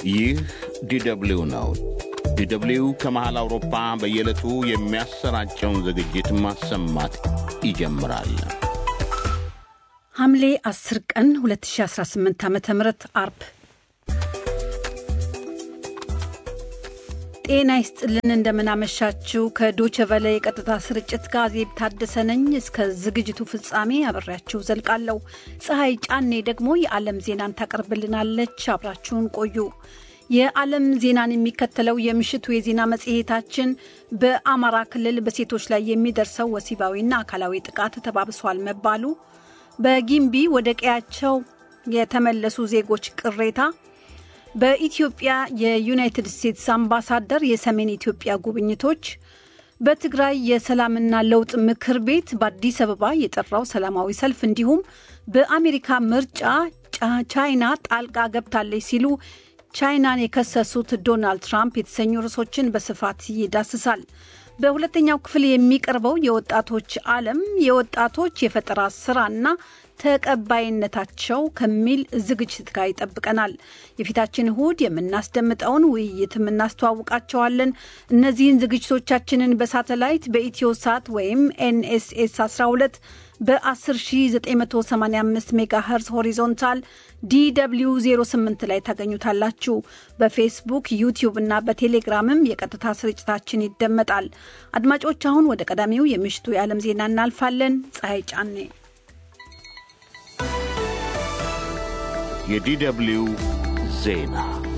ይህ ዲደብሊው ነው። ዲደብሊው ከመሃል አውሮፓ በየዕለቱ የሚያሰራጨውን ዝግጅት ማሰማት ይጀምራል። ሐምሌ 10 ቀን 2018 ዓ ም አርብ ጤና ይስጥልን። እንደምናመሻችው ከዶቸ ቨለ የቀጥታ ስርጭት ጋር ዜብ ታደሰ ነኝ። እስከ ዝግጅቱ ፍጻሜ አብሬያችሁ ዘልቃለሁ። ፀሐይ ጫኔ ደግሞ የዓለም ዜናን ታቀርብልናለች። አብራችሁን ቆዩ። የዓለም ዜናን የሚከተለው የምሽቱ የዜና መጽሔታችን በአማራ ክልል በሴቶች ላይ የሚደርሰው ወሲባዊና አካላዊ ጥቃት ተባብሷል መባሉ፣ በጊምቢ ወደ ቀያቸው የተመለሱ ዜጎች ቅሬታ በኢትዮጵያ የዩናይትድ ስቴትስ አምባሳደር የሰሜን ኢትዮጵያ ጉብኝቶች፣ በትግራይ የሰላምና ለውጥ ምክር ቤት በአዲስ አበባ የጠራው ሰላማዊ ሰልፍ እንዲሁም በአሜሪካ ምርጫ ቻይና ጣልቃ ገብታለች ሲሉ ቻይናን የከሰሱት ዶናልድ ትራምፕ የተሰኙ ርዕሶችን በስፋት ይዳስሳል። በሁለተኛው ክፍል የሚቀርበው የወጣቶች ዓለም የወጣቶች የፈጠራ ስራና ተቀባይነታቸው ከሚል ዝግጅት ጋር ይጠብቀናል። የፊታችን እሁድ የምናስደምጠውን ውይይትም እናስተዋውቃቸዋለን። እነዚህን ዝግጅቶቻችንን በሳተላይት በኢትዮ ሳት ወይም ኤንኤስኤስ 12 በ10985 ሜጋ ሄርዝ ሆሪዞንታል ዲw 08 ላይ ታገኙታላችሁ። በፌስቡክ ዩቲዩብ እና በቴሌግራምም የቀጥታ ስርጭታችን ይደመጣል። አድማጮች፣ አሁን ወደ ቀዳሚው የምሽቱ የዓለም ዜና እናልፋለን። ፀሐይ ጫኔ የዲደብሊው ዜና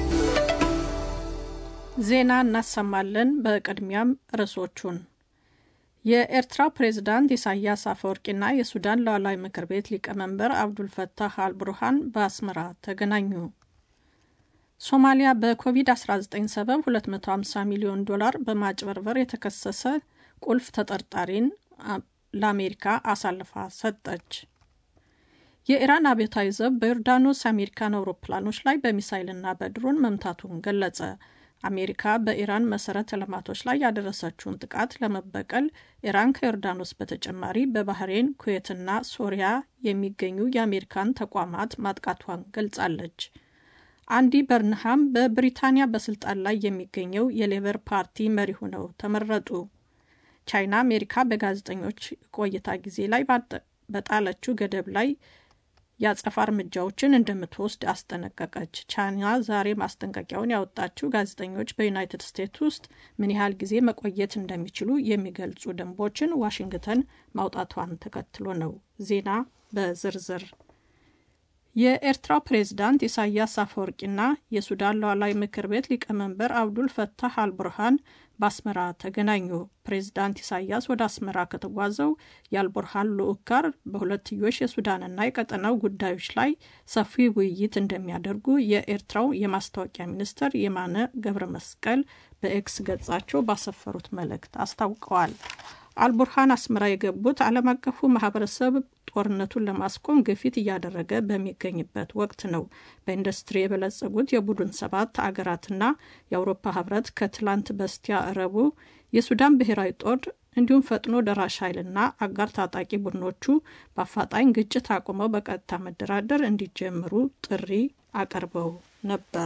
ዜና እናሰማለን። በቅድሚያም ርዕሶቹን የኤርትራው ፕሬዝዳንት ኢሳያስ አፈወርቂና የሱዳን ሉዓላዊ ምክር ቤት ሊቀመንበር አብዱልፈታህ አልቡርሃን በአስመራ ተገናኙ። ሶማሊያ በኮቪድ-19 ሰበብ 250 ሚሊዮን ዶላር በማጭበርበር የተከሰሰ ቁልፍ ተጠርጣሪን ለአሜሪካ አሳልፋ ሰጠች። የኢራን አብዮታዊ ዘብ በዮርዳኖስ አሜሪካን አውሮፕላኖች ላይ በሚሳይልና በድሮን መምታቱን ገለጸ። አሜሪካ በኢራን መሰረተ ልማቶች ላይ ያደረሰችውን ጥቃት ለመበቀል ኢራን ከዮርዳኖስ በተጨማሪ በባህሬን፣ ኩዌትና ሶሪያ የሚገኙ የአሜሪካን ተቋማት ማጥቃቷን ገልጻለች። አንዲ በርንሃም በብሪታንያ በስልጣን ላይ የሚገኘው የሌበር ፓርቲ መሪ ሆነው ተመረጡ። ቻይና አሜሪካ በጋዜጠኞች ቆይታ ጊዜ ላይ በጣለችው ገደብ ላይ የአጸፋ እርምጃዎችን እንደምትወስድ አስጠነቀቀች። ቻይና ዛሬ ማስጠንቀቂያውን ያወጣችው ጋዜጠኞች በዩናይትድ ስቴትስ ውስጥ ምን ያህል ጊዜ መቆየት እንደሚችሉ የሚገልጹ ደንቦችን ዋሽንግተን ማውጣቷን ተከትሎ ነው። ዜና በዝርዝር የኤርትራው ፕሬዝዳንት ኢሳያስ አፈወርቂና የሱዳን ሉዓላዊ ምክር ቤት ሊቀመንበር አብዱል ፈታህ አልቡርሃን በአስመራ ተገናኙ። ፕሬዝዳንት ኢሳያስ ወደ አስመራ ከተጓዘው የአልቡርሃን ልዑክ ጋር በሁለትዮሽ የሱዳንና የቀጠናው ጉዳዮች ላይ ሰፊ ውይይት እንደሚያደርጉ የኤርትራው የማስታወቂያ ሚኒስትር የማነ ገብረ መስቀል በኤክስ ገጻቸው ባሰፈሩት መልእክት አስታውቀዋል። አልቡርሃን አስመራ የገቡት ዓለም አቀፉ ማህበረሰብ ጦርነቱን ለማስቆም ግፊት እያደረገ በሚገኝበት ወቅት ነው። በኢንዱስትሪ የበለጸጉት የቡድን ሰባት አገራትና የአውሮፓ ህብረት ከትላንት በስቲያ ረቡ የሱዳን ብሔራዊ ጦር እንዲሁም ፈጥኖ ደራሽ ኃይልና አጋር ታጣቂ ቡድኖቹ በአፋጣኝ ግጭት አቁመው በቀጥታ መደራደር እንዲጀምሩ ጥሪ አቅርበው ነበር።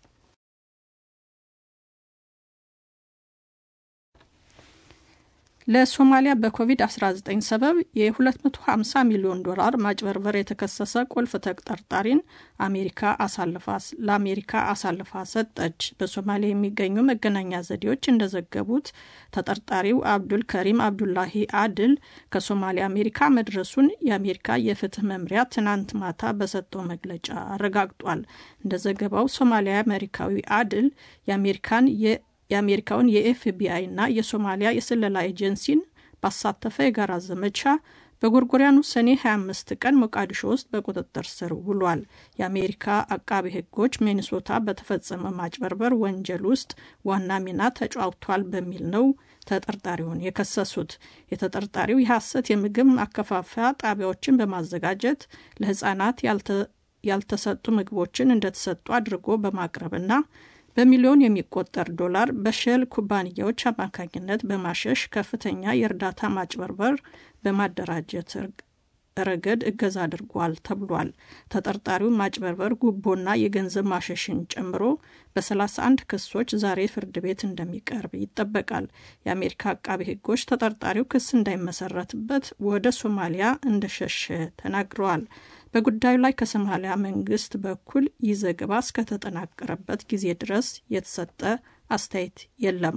ለሶማሊያ በኮቪድ-19 ሰበብ የ250 ሚሊዮን ዶላር ማጭበርበር የተከሰሰ ቁልፍ ተጠርጣሪን አሜሪካ ለአሜሪካ አሳልፋ ሰጠች። በሶማሊያ የሚገኙ መገናኛ ዘዴዎች እንደዘገቡት ተጠርጣሪው አብዱል ከሪም አብዱላሂ አድል ከሶማሊያ አሜሪካ መድረሱን የአሜሪካ የፍትህ መምሪያ ትናንት ማታ በሰጠው መግለጫ አረጋግጧል። እንደ ዘገባው ሶማሊያ አሜሪካዊ አድል የአሜሪካን የአሜሪካውን የኤፍቢአይ እና የሶማሊያ የስለላ ኤጀንሲን ባሳተፈ የጋራ ዘመቻ በጎርጎሪያኑ ሰኔ 25 ቀን ሞቃዲሾ ውስጥ በቁጥጥር ስር ውሏል። የአሜሪካ አቃቢ ሕጎች ሚኒሶታ በተፈጸመ ማጭበርበር ወንጀል ውስጥ ዋና ሚና ተጫውቷል በሚል ነው ተጠርጣሪውን የከሰሱት። የተጠርጣሪው የሐሰት የምግብ ማከፋፈያ ጣቢያዎችን በማዘጋጀት ለሕጻናት ያልተሰጡ ምግቦችን እንደተሰጡ አድርጎ በማቅረብና በሚሊዮን የሚቆጠር ዶላር በሼል ኩባንያዎች አማካኝነት በማሸሽ ከፍተኛ የእርዳታ ማጭበርበር በማደራጀት ረገድ እገዛ አድርጓል ተብሏል። ተጠርጣሪው ማጭበርበር፣ ጉቦና የገንዘብ ማሸሽን ጨምሮ በ31 ክሶች ዛሬ ፍርድ ቤት እንደሚቀርብ ይጠበቃል። የአሜሪካ አቃቢ ሕጎች ተጠርጣሪው ክስ እንዳይመሰረትበት ወደ ሶማሊያ እንደሸሸ ተናግረዋል። በጉዳዩ ላይ ከሶማሊያ መንግስት በኩል ይህ ዘገባ እስከተጠናቀረበት ጊዜ ድረስ የተሰጠ አስተያየት የለም።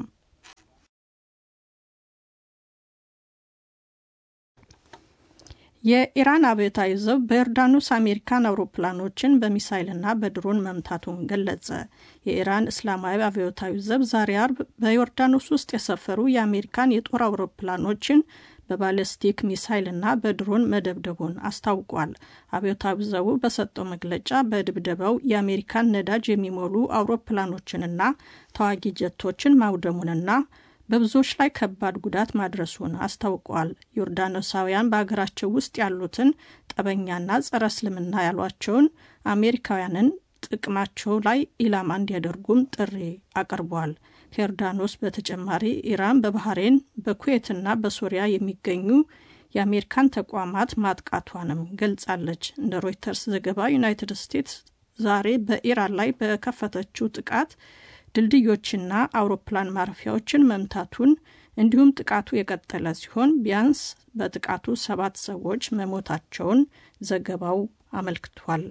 የኢራን አብዮታዊ ዘብ በዮርዳኖስ አሜሪካን አውሮፕላኖችን በሚሳይልና በድሮን መምታቱን ገለጸ። የኢራን እስላማዊ አብዮታዊ ዘብ ዛሬ አርብ በዮርዳኖስ ውስጥ የሰፈሩ የአሜሪካን የጦር አውሮፕላኖችን በባለስቲክ ሚሳይልና በድሮን መደብደቡን አስታውቋል። አብዮታዊ ዘቡ በሰጠው መግለጫ በድብደባው የአሜሪካን ነዳጅ የሚሞሉ አውሮፕላኖችንና ተዋጊ ጀቶችን ማውደሙንና በብዙዎች ላይ ከባድ ጉዳት ማድረሱን አስታውቋል። ዮርዳኖሳውያን በሀገራቸው ውስጥ ያሉትን ጠበኛና ጸረ እስልምና ያሏቸውን አሜሪካውያንን ጥቅማቸው ላይ ኢላማ እንዲያደርጉም ጥሪ አቅርቧል። ከዮርዳኖስ በተጨማሪ ኢራን በባህሬን በኩዌትና በሶሪያ የሚገኙ የአሜሪካን ተቋማት ማጥቃቷንም ገልጻለች። እንደ ሮይተርስ ዘገባ ዩናይትድ ስቴትስ ዛሬ በኢራን ላይ በከፈተችው ጥቃት ድልድዮችና አውሮፕላን ማረፊያዎችን መምታቱን እንዲሁም ጥቃቱ የቀጠለ ሲሆን ቢያንስ በጥቃቱ ሰባት ሰዎች መሞታቸውን ዘገባው አመልክቷል።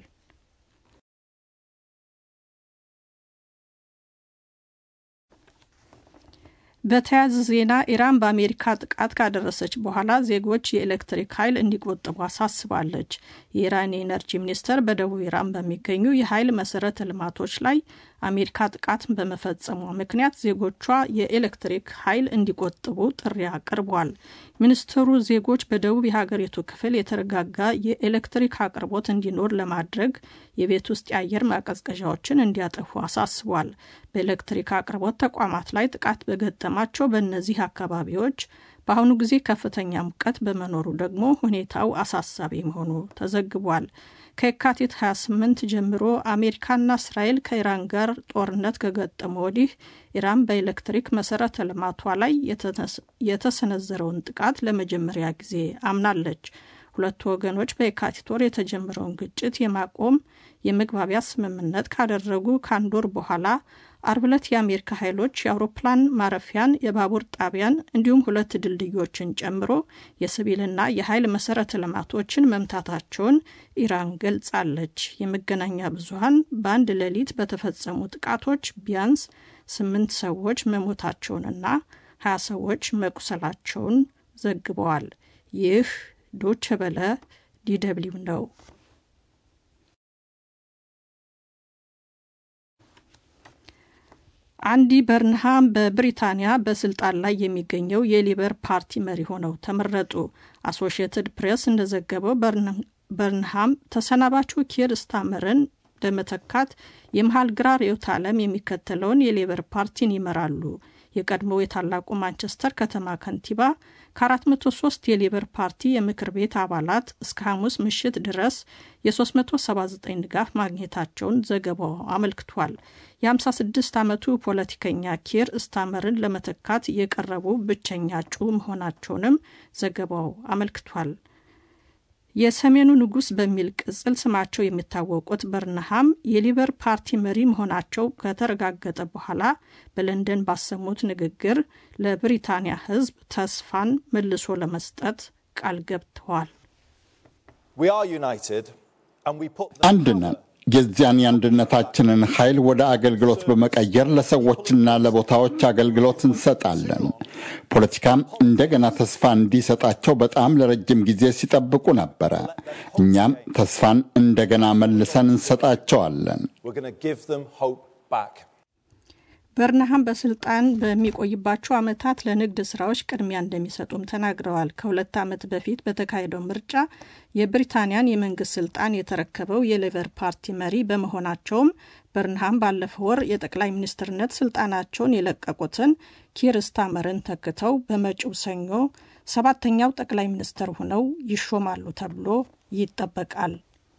በተያያዘ ዜና ኢራን በአሜሪካ ጥቃት ካደረሰች በኋላ ዜጎች የኤሌክትሪክ ኃይል እንዲቆጥቡ አሳስባለች። የኢራን የኤነርጂ ሚኒስቴር በደቡብ ኢራን በሚገኙ የኃይል መሰረተ ልማቶች ላይ አሜሪካ ጥቃትን በመፈጸሟ ምክንያት ዜጎቿ የኤሌክትሪክ ኃይል እንዲቆጥቡ ጥሪ አቅርቧል። ሚኒስትሩ ዜጎች በደቡብ የሀገሪቱ ክፍል የተረጋጋ የኤሌክትሪክ አቅርቦት እንዲኖር ለማድረግ የቤት ውስጥ የአየር ማቀዝቀዣዎችን እንዲያጠፉ አሳስቧል። በኤሌክትሪክ አቅርቦት ተቋማት ላይ ጥቃት በገጠማቸው በእነዚህ አካባቢዎች በአሁኑ ጊዜ ከፍተኛ ሙቀት በመኖሩ ደግሞ ሁኔታው አሳሳቢ መሆኑ ተዘግቧል። ከየካቲት 28 ጀምሮ አሜሪካና እስራኤል ከኢራን ጋር ጦርነት ከገጠሙ ወዲህ ኢራን በኤሌክትሪክ መሰረተ ልማቷ ላይ የተሰነዘረውን ጥቃት ለመጀመሪያ ጊዜ አምናለች። ሁለቱ ወገኖች በየካቲት ወር የተጀመረውን ግጭት የማቆም የመግባቢያ ስምምነት ካደረጉ ከአንድ ወር በኋላ አርብ ዕለት የአሜሪካ ኃይሎች የአውሮፕላን ማረፊያን፣ የባቡር ጣቢያን እንዲሁም ሁለት ድልድዮችን ጨምሮ የሲቪልና የኃይል መሰረተ ልማቶችን መምታታቸውን ኢራን ገልጻለች። የመገናኛ ብዙኃን በአንድ ሌሊት በተፈጸሙ ጥቃቶች ቢያንስ ስምንት ሰዎች መሞታቸውንና ሀያ ሰዎች መቁሰላቸውን ዘግበዋል። ይህ ዶቼ ቬለ ዲደብሊው ነው። አንዲ በርንሃም በብሪታንያ በስልጣን ላይ የሚገኘው የሊበር ፓርቲ መሪ ሆነው ተመረጡ። አሶሺየትድ ፕሬስ እንደዘገበው በርንሃም ተሰናባቹ ኪር ስታመርን በመተካት የመሀል ግራ ርዕዮተ ዓለም የሚከተለውን የሌበር ፓርቲን ይመራሉ። የቀድሞው የታላቁ ማንቸስተር ከተማ ከንቲባ ከ403 የሌበር ፓርቲ የምክር ቤት አባላት እስከ ሐሙስ ምሽት ድረስ የ379 ድጋፍ ማግኘታቸውን ዘገባው አመልክቷል። የ56 ዓመቱ ፖለቲከኛ ኪር ስታመርን ለመተካት የቀረቡ ብቸኛ እጩ መሆናቸውንም ዘገባው አመልክቷል። የሰሜኑ ንጉሥ በሚል ቅጽል ስማቸው የሚታወቁት በርንሃም የሊበር ፓርቲ መሪ መሆናቸው ከተረጋገጠ በኋላ በለንደን ባሰሙት ንግግር ለብሪታንያ ሕዝብ ተስፋን መልሶ ለመስጠት ቃል ገብተዋል። አንድ ነን። የዚያን የአንድነታችንን ኃይል ወደ አገልግሎት በመቀየር ለሰዎችና ለቦታዎች አገልግሎት እንሰጣለን። ፖለቲካም እንደገና ተስፋ እንዲሰጣቸው በጣም ለረጅም ጊዜ ሲጠብቁ ነበረ። እኛም ተስፋን እንደገና መልሰን እንሰጣቸዋለን። በርንሃም በስልጣን በሚቆይባቸው ዓመታት ለንግድ ስራዎች ቅድሚያ እንደሚሰጡም ተናግረዋል። ከሁለት ዓመት በፊት በተካሄደው ምርጫ የብሪታንያን የመንግስት ስልጣን የተረከበው የሌበር ፓርቲ መሪ በመሆናቸውም በርንሃም ባለፈው ወር የጠቅላይ ሚኒስትርነት ስልጣናቸውን የለቀቁትን ኪር ስታመርን ተክተው በመጪው ሰኞ ሰባተኛው ጠቅላይ ሚኒስትር ሆነው ይሾማሉ ተብሎ ይጠበቃል።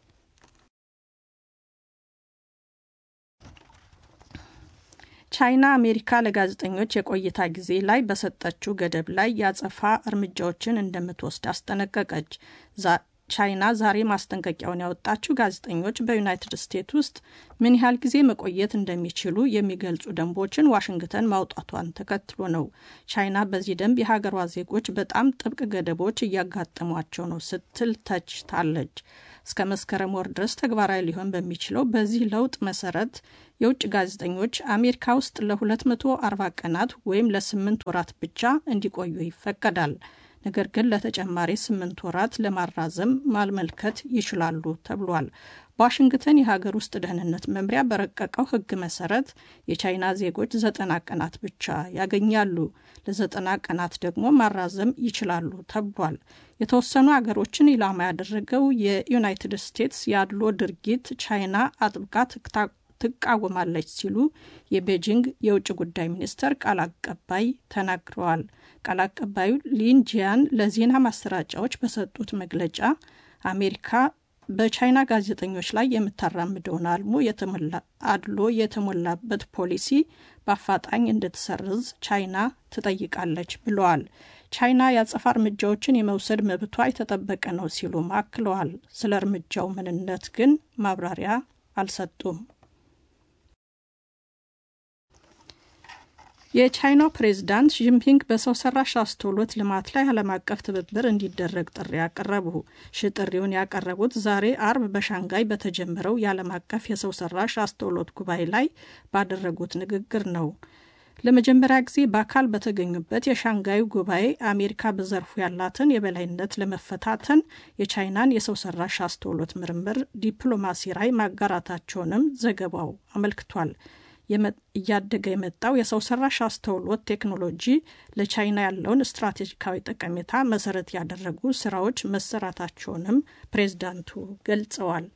ቻይና አሜሪካ ለጋዜጠኞች የቆይታ ጊዜ ላይ በሰጠችው ገደብ ላይ ያጸፋ እርምጃዎችን እንደምትወስድ አስጠነቀቀች። ቻይና ዛሬ ማስጠንቀቂያውን ያወጣችው ጋዜጠኞች በዩናይትድ ስቴትስ ውስጥ ምን ያህል ጊዜ መቆየት እንደሚችሉ የሚገልጹ ደንቦችን ዋሽንግተን ማውጣቷን ተከትሎ ነው። ቻይና በዚህ ደንብ የሀገሯ ዜጎች በጣም ጥብቅ ገደቦች እያጋጠሟቸው ነው ስትል ተችታለች። እስከ መስከረም ወር ድረስ ተግባራዊ ሊሆን በሚችለው በዚህ ለውጥ መሰረት የውጭ ጋዜጠኞች አሜሪካ ውስጥ ለ240 ቀናት ወይም ለስምንት ወራት ብቻ እንዲቆዩ ይፈቀዳል። ነገር ግን ለተጨማሪ ስምንት ወራት ለማራዘም ማመልከት ይችላሉ ተብሏል። በዋሽንግተን የሀገር ውስጥ ደህንነት መምሪያ በረቀቀው ሕግ መሰረት የቻይና ዜጎች ዘጠና ቀናት ብቻ ያገኛሉ። ለዘጠና ቀናት ደግሞ ማራዘም ይችላሉ ተብሏል። የተወሰኑ አገሮችን ኢላማ ያደረገው የዩናይትድ ስቴትስ የአድሎ ድርጊት ቻይና አጥብቃ ትቃወማለች ሲሉ የቤጂንግ የውጭ ጉዳይ ሚኒስተር ቃል አቀባይ ተናግረዋል። ቃል አቀባዩ ሊንጂያን ለዜና ማሰራጫዎች በሰጡት መግለጫ አሜሪካ በቻይና ጋዜጠኞች ላይ የምታራምደውን አልሞ አድሎ የተሞላበት ፖሊሲ በአፋጣኝ እንድትሰርዝ ቻይና ትጠይቃለች ብለዋል። ቻይና የአጸፋ እርምጃዎችን የመውሰድ መብቷ የተጠበቀ ነው ሲሉም አክለዋል። ስለ እርምጃው ምንነት ግን ማብራሪያ አልሰጡም። የቻይናው ፕሬዝዳንት ጂንፒንግ በሰው ሰራሽ አስተውሎት ልማት ላይ ዓለም አቀፍ ትብብር እንዲደረግ ጥሪ ያቀረቡ። ሽ ጥሪውን ያቀረቡት ዛሬ አርብ በሻንጋይ በተጀመረው የዓለም አቀፍ የሰው ሰራሽ አስተውሎት ጉባኤ ላይ ባደረጉት ንግግር ነው። ለመጀመሪያ ጊዜ በአካል በተገኙበት የሻንጋዩ ጉባኤ አሜሪካ በዘርፉ ያላትን የበላይነት ለመፈታተን የቻይናን የሰው ሰራሽ አስተውሎት ምርምር ዲፕሎማሲ ራዕይ ማጋራታቸውንም ዘገባው አመልክቷል። እያደገ የመጣው የሰው ሰራሽ አስተውሎት ቴክኖሎጂ ለቻይና ያለውን ስትራቴጂካዊ ጠቀሜታ መሰረት ያደረጉ ስራዎች መሰራታቸውንም ፕሬዝዳንቱ ገልጸዋል።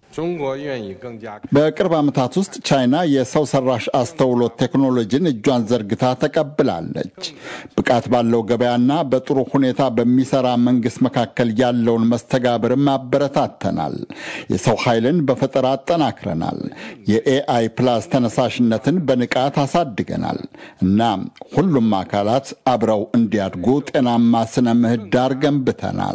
በቅርብ ዓመታት ውስጥ ቻይና የሰው ሰራሽ አስተውሎት ቴክኖሎጂን እጇን ዘርግታ ተቀብላለች። ብቃት ባለው ገበያና በጥሩ ሁኔታ በሚሰራ መንግስት መካከል ያለውን መስተጋብርም አበረታተናል። የሰው ኃይልን በፈጠራ አጠናክረናል። የኤአይ ፕላስ ተነሳሽነትን በንቃት አሳድገናል እና ሁሉም አካላት አብረው እንዲያድጉ ጤናማ ስነ ምህዳር ገንብተናል።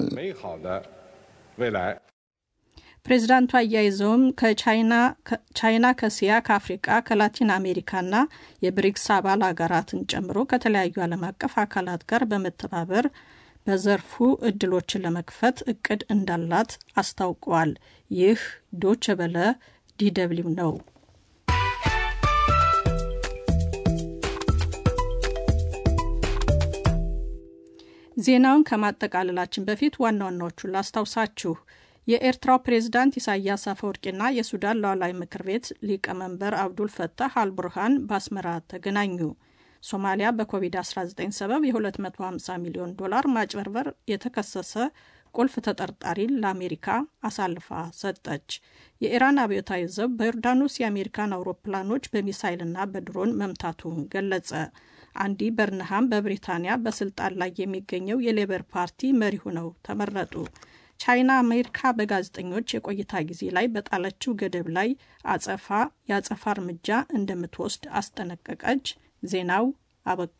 ፕሬዚዳንቱ አያይዘውም ከቻይና ከእስያ፣ ከአፍሪቃ፣ ከላቲን አሜሪካና የብሪክስ አባል ሀገራትን ጨምሮ ከተለያዩ ዓለም አቀፍ አካላት ጋር በመተባበር በዘርፉ እድሎችን ለመክፈት እቅድ እንዳላት አስታውቀዋል። ይህ ዶች በለ ዲደብሊው ነው። ዜናውን ከማጠቃለላችን በፊት ዋና ዋናዎቹን ላስታውሳችሁ። የኤርትራው ፕሬዝዳንት ኢሳያስ አፈወርቂና የሱዳን ሉዓላዊ ምክር ቤት ሊቀመንበር አብዱል ፈታህ አልቡርሃን በአስመራ ተገናኙ። ሶማሊያ በኮቪድ-19 ሰበብ የ250 ሚሊዮን ዶላር ማጭበርበር የተከሰሰ ቁልፍ ተጠርጣሪን ለአሜሪካ አሳልፋ ሰጠች። የኢራን አብዮታዊ ዘብ በዮርዳኖስ የአሜሪካን አውሮፕላኖች በሚሳይልና በድሮን መምታቱን ገለጸ። አንዲ በርንሃም በብሪታንያ በስልጣን ላይ የሚገኘው የሌበር ፓርቲ መሪ ሆነው ተመረጡ። ቻይና አሜሪካ በጋዜጠኞች የቆይታ ጊዜ ላይ በጣለችው ገደብ ላይ አጸፋ የአጸፋ እርምጃ እንደምትወስድ አስጠነቀቀች። ዜናው አበቃ።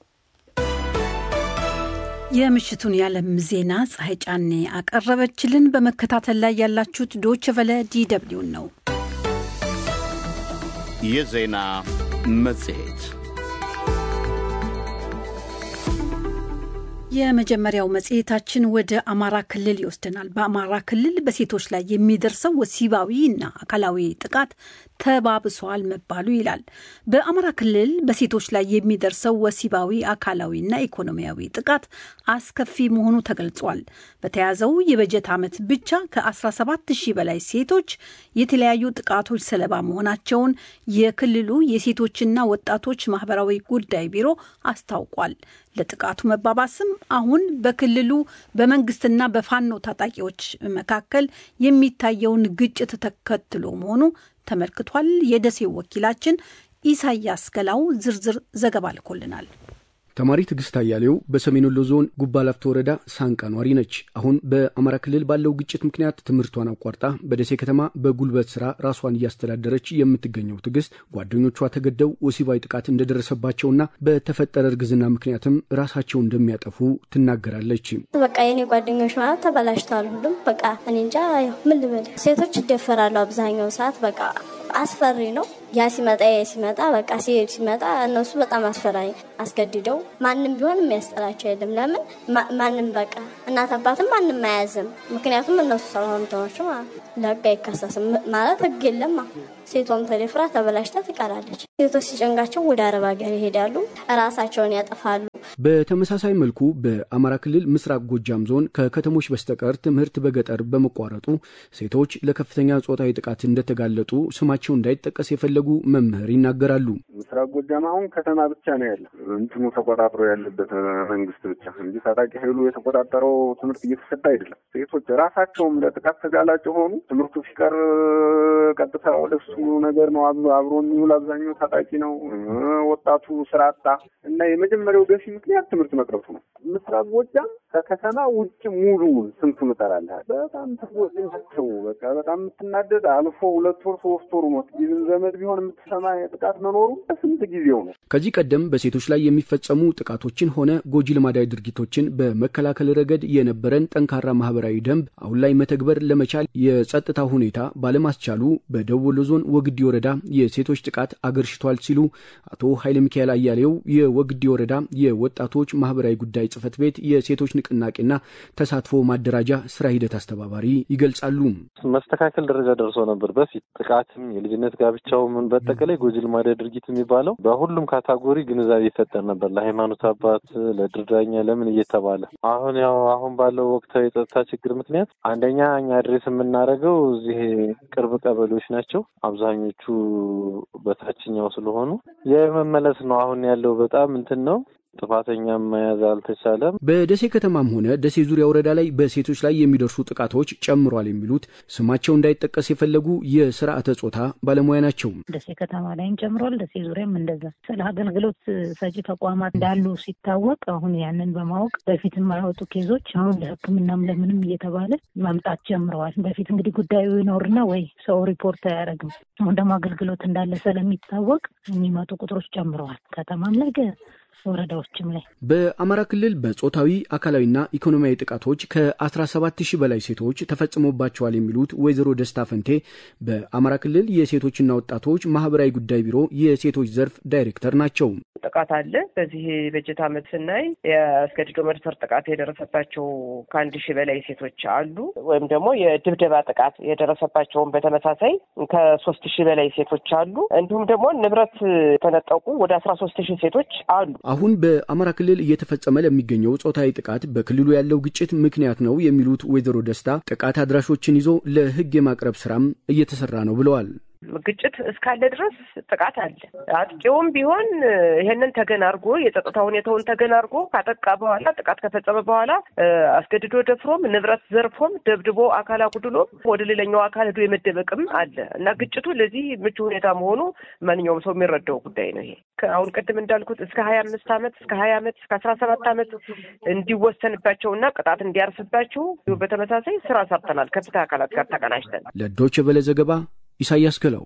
የምሽቱን የዓለም ዜና ፀሐይ ጫኔ አቀረበችልን። በመከታተል ላይ ያላችሁት ዶች ቨለ ዲደብሊውን ነው። የዜና መጽሔት የመጀመሪያው መጽሔታችን ወደ አማራ ክልል ይወስደናል። በአማራ ክልል በሴቶች ላይ የሚደርሰው ወሲባዊ እና አካላዊ ጥቃት ተባብሷል መባሉ ይላል። በአማራ ክልል በሴቶች ላይ የሚደርሰው ወሲባዊ አካላዊና ኢኮኖሚያዊ ጥቃት አስከፊ መሆኑ ተገልጿል። በተያዘው የበጀት ዓመት ብቻ ከ17 ሺህ በላይ ሴቶች የተለያዩ ጥቃቶች ሰለባ መሆናቸውን የክልሉ የሴቶችና ወጣቶች ማህበራዊ ጉዳይ ቢሮ አስታውቋል። ለጥቃቱ መባባስም አሁን በክልሉ በመንግስትና በፋኖ ታጣቂዎች መካከል የሚታየውን ግጭት ተከትሎ መሆኑ ተመልክቷል። የደሴው ወኪላችን ኢሳያስ ገላው ዝርዝር ዘገባ ልኮልናል። ተማሪ ትዕግስት አያሌው በሰሜን ወሎ ዞን ጉባ ላፍቶ ወረዳ ሳንቃ ኗሪ ነች። አሁን በአማራ ክልል ባለው ግጭት ምክንያት ትምህርቷን አቋርጣ በደሴ ከተማ በጉልበት ስራ ራሷን እያስተዳደረች የምትገኘው ትዕግስት ጓደኞቿ ተገደው ወሲባዊ ጥቃት እንደደረሰባቸውና በተፈጠረ እርግዝና ምክንያትም ራሳቸውን እንደሚያጠፉ ትናገራለች። በቃ የኔ ጓደኞች ማለት ተበላሽተዋል። ሁሉም በቃ እኔ እንጃ ምን ልበል፣ ሴቶች ይደፈራሉ አብዛኛው ሰዓት በቃ አስፈሪ ነው። ያ ሲመጣ ሲመጣ በቃ ሲሄድ ሲመጣ እነሱ በጣም አስፈራኝ አስገድደው ማንም ቢሆን የሚያስጠላቸው የለም። ለምን ማንም በቃ እናት አባትም ማንም አያዝም። ምክንያቱም እነሱ ስለሆኑ ተኖች ለህግ አይከሰስም ማለት ህግ የለም። ሴቷም ተደፍራ ተበላሽታ ትቀራለች። ሴቶች ሲጨንጋቸው ወደ አረብ ሀገር ይሄዳሉ፣ ራሳቸውን ያጠፋሉ። በተመሳሳይ መልኩ በአማራ ክልል ምስራቅ ጎጃም ዞን ከከተሞች በስተቀር ትምህርት በገጠር በመቋረጡ ሴቶች ለከፍተኛ ጾታዊ ጥቃት እንደተጋለጡ ስማቸው እንዳይጠቀስ የፈለጉ መምህር ይናገራሉ። ምስራቅ ጎጃም አሁን ከተማ ብቻ ነው ያለ እንትኑ ተቆጣጥሮ ያለበት መንግስት ብቻ እንጂ ታጣቂ ኃይሉ የተቆጣጠረው ትምህርት እየተሰጠ አይደለም። ሴቶች ራሳቸውም ለጥቃት ተጋላጭ ሆኑ። ትምህርቱ ሲቀር ቀጥታ ወደሱ ነገር ነው አብሮ የሚውል አብዛኛው ታጣቂ ነው። ወጣቱ ስራ አጣ እና የመጀመሪያው ገፊ ምክንያት ትምህርት መቅረቱ ነው። ምስራቅ ጎጃም ከከተማ ውጭ ሙሉውን ስንቱን እጠራለህ። በጣም ተጎጂ ናቸው። በቃ በጣም የምትናደድ አልፎ ሁለት ወር ሶስት ወር ሞት ይዝን ዘመድ ቢሆን የምትሰማ ጥቃት መኖሩ ስንት ጊዜው ነው። ከዚህ ቀደም በሴቶች ላይ የሚፈጸሙ ጥቃቶችን ሆነ ጎጂ ልማዳዊ ድርጊቶችን በመከላከል ረገድ የነበረን ጠንካራ ማህበራዊ ደንብ አሁን ላይ መተግበር ለመቻል የጸጥታ ሁኔታ ባለማስቻሉ በደቡብ ወሎ ዞን ወግዲ ወረዳ የሴቶች ጥቃት አገርሽቷል ሲሉ አቶ ኃይለ ሚካኤል አያሌው የወግዲ ወረዳ የወጣቶች ማህበራዊ ጉዳይ ጽህፈት ቤት የሴቶች ንቅናቄና ተሳትፎ ማደራጃ ስራ ሂደት አስተባባሪ ይገልጻሉ። መስተካከል ደረጃ ደርሶ ነበር። በፊት ጥቃትም የልጅነት ጋብቻው ምን በጠቀላይ ጎጂ ልማዳዊ ድርጊት የሚባለው በሁሉም ካታጎሪ ግንዛቤ ይፈጠር ነበር። ለሃይማኖት አባት፣ ለድርዳኛ ለምን እየተባለ አሁን ያው አሁን ባለው ወቅታዊ የጸጥታ ችግር ምክንያት አንደኛ እኛ አድሬስ የምናደርገው እዚህ ቅርብ ቀበሌዎች ናቸው። አብዛኞቹ በታችኛው ስለሆኑ የመመለስ ነው። አሁን ያለው በጣም እንትን ነው። ጥፋተኛም መያዝ አልተቻለም። በደሴ ከተማም ሆነ ደሴ ዙሪያ ወረዳ ላይ በሴቶች ላይ የሚደርሱ ጥቃቶች ጨምሯል የሚሉት ስማቸው እንዳይጠቀስ የፈለጉ የስርዓተ ጾታ ባለሙያ ናቸው። ደሴ ከተማ ላይም ጨምሯል። ደሴ ዙሪያም እንደዛ ስለ አገልግሎት ሰጪ ተቋማት እንዳሉ ሲታወቅ አሁን ያንን በማወቅ በፊት የማያወጡ ኬዞች አሁን ለሕክምናም ለምንም እየተባለ መምጣት ጀምረዋል። በፊት እንግዲህ ጉዳዩ ይኖርና ወይ ሰው ሪፖርት አያደርግም። አሁን ደግሞ አገልግሎት እንዳለ ስለሚታወቅ የሚመጡ ቁጥሮች ጨምረዋል። ከተማም ላይ ወረዳዎችም ላይ በአማራ ክልል በጾታዊ አካላዊና ኢኮኖሚያዊ ጥቃቶች ከ17 ሺህ በላይ ሴቶች ተፈጽሞባቸዋል የሚሉት ወይዘሮ ደስታ ፈንቴ በአማራ ክልል የሴቶችና ወጣቶች ማህበራዊ ጉዳይ ቢሮ የሴቶች ዘርፍ ዳይሬክተር ናቸው። ጥቃት አለ። በዚህ በጀት ዓመት ስናይ የአስገድዶ መድፈር ጥቃት የደረሰባቸው ከአንድ ሺህ በላይ ሴቶች አሉ። ወይም ደግሞ የድብደባ ጥቃት የደረሰባቸውን በተመሳሳይ ከሶስት ሺህ በላይ ሴቶች አሉ። እንዲሁም ደግሞ ንብረት የተነጠቁ ወደ አስራ ሶስት ሺህ ሴቶች አሉ። አሁን በአማራ ክልል እየተፈጸመ ለሚገኘው ጾታዊ ጥቃት በክልሉ ያለው ግጭት ምክንያት ነው የሚሉት ወይዘሮ ደስታ ጥቃት አድራሾችን ይዞ ለሕግ የማቅረብ ስራም እየተሰራ ነው ብለዋል። ግጭት እስካለ ድረስ ጥቃት አለ። አጥቂውም ቢሆን ይሄንን ተገን አድርጎ የጸጥታ ሁኔታውን ተገን አድርጎ ካጠቃ በኋላ ጥቃት ከፈጸመ በኋላ አስገድዶ ደፍሮም ንብረት ዘርፎም ደብድቦ አካል አጉድሎም ወደ ሌላኛው አካል ሄዶ የመደበቅም አለ እና ግጭቱ ለዚህ ምቹ ሁኔታ መሆኑ ማንኛውም ሰው የሚረዳው ጉዳይ ነው። ይሄ አሁን ቅድም እንዳልኩት እስከ ሀያ አምስት ዓመት እስከ ሀያ ዓመት እስከ አስራ ሰባት ዓመት እንዲወሰንባቸው እና ቅጣት እንዲያርስባቸው በተመሳሳይ ስራ ሰርተናል ከፍትህ አካላት ጋር ተቀናጅተን ለዶይቼ ቬለ ዘገባ ኢሳያስ ገለው።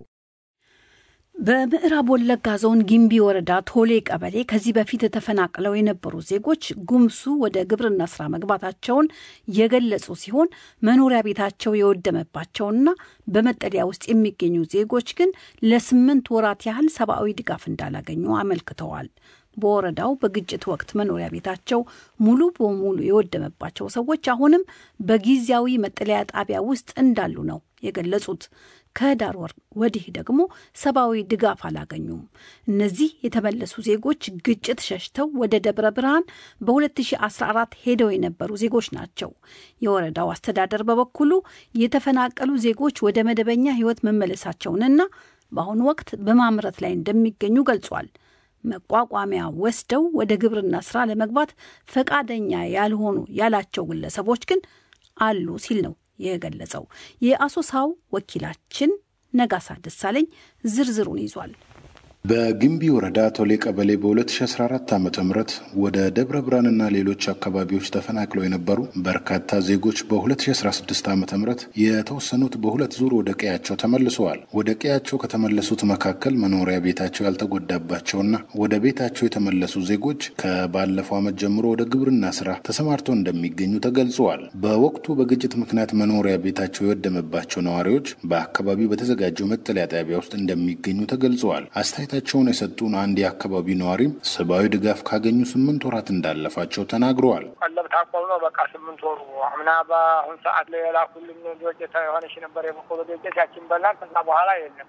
በምዕራብ ወለጋ ዞን ጊምቢ ወረዳ ቶሌ ቀበሌ ከዚህ በፊት ተፈናቅለው የነበሩ ዜጎች ጉምሱ ወደ ግብርና ስራ መግባታቸውን የገለጹ ሲሆን መኖሪያ ቤታቸው የወደመባቸውና በመጠለያ ውስጥ የሚገኙ ዜጎች ግን ለስምንት ወራት ያህል ሰብአዊ ድጋፍ እንዳላገኙ አመልክተዋል። በወረዳው በግጭት ወቅት መኖሪያ ቤታቸው ሙሉ በሙሉ የወደመባቸው ሰዎች አሁንም በጊዜያዊ መጠለያ ጣቢያ ውስጥ እንዳሉ ነው የገለጹት። ከህዳር ወር ወዲህ ደግሞ ሰብአዊ ድጋፍ አላገኙም። እነዚህ የተመለሱ ዜጎች ግጭት ሸሽተው ወደ ደብረ ብርሃን በ2014 ሄደው የነበሩ ዜጎች ናቸው። የወረዳው አስተዳደር በበኩሉ የተፈናቀሉ ዜጎች ወደ መደበኛ ህይወት መመለሳቸውንና በአሁኑ ወቅት በማምረት ላይ እንደሚገኙ ገልጿል። መቋቋሚያ ወስደው ወደ ግብርና ስራ ለመግባት ፈቃደኛ ያልሆኑ ያላቸው ግለሰቦች ግን አሉ ሲል ነው የገለጸው። የአሶሳው ወኪላችን ነጋሳ ደሳለኝ ዝርዝሩን ይዟል። በግንቢ ወረዳ ቶሌ ቀበሌ በ2014 ዓ ም ወደ ደብረ ብርሃንና ሌሎች አካባቢዎች ተፈናቅለው የነበሩ በርካታ ዜጎች በ2016 ዓ ም የተወሰኑት በሁለት ዙር ወደ ቀያቸው ተመልሰዋል። ወደ ቀያቸው ከተመለሱት መካከል መኖሪያ ቤታቸው ያልተጎዳባቸውና ወደ ቤታቸው የተመለሱ ዜጎች ከባለፈው ዓመት ጀምሮ ወደ ግብርና ስራ ተሰማርተው እንደሚገኙ ተገልጸዋል። በወቅቱ በግጭት ምክንያት መኖሪያ ቤታቸው የወደመባቸው ነዋሪዎች በአካባቢው በተዘጋጀው መጠለያ ጣቢያ ውስጥ እንደሚገኙ ተገልጸዋል። አስተያየታቸውን የሰጡን አንድ የአካባቢው ነዋሪም ሰብአዊ ድጋፍ ካገኙ ስምንት ወራት እንዳለፋቸው ተናግረዋል። ቀለብ ታቆም ነው በቃ ስምንት ወሩ አምና በአሁን ሰዓት ላይ የላኩልን ዶቄት የሆነች ነበር የበቆሎ ዶቄት ያችን በላን። ከዛ በኋላ የለም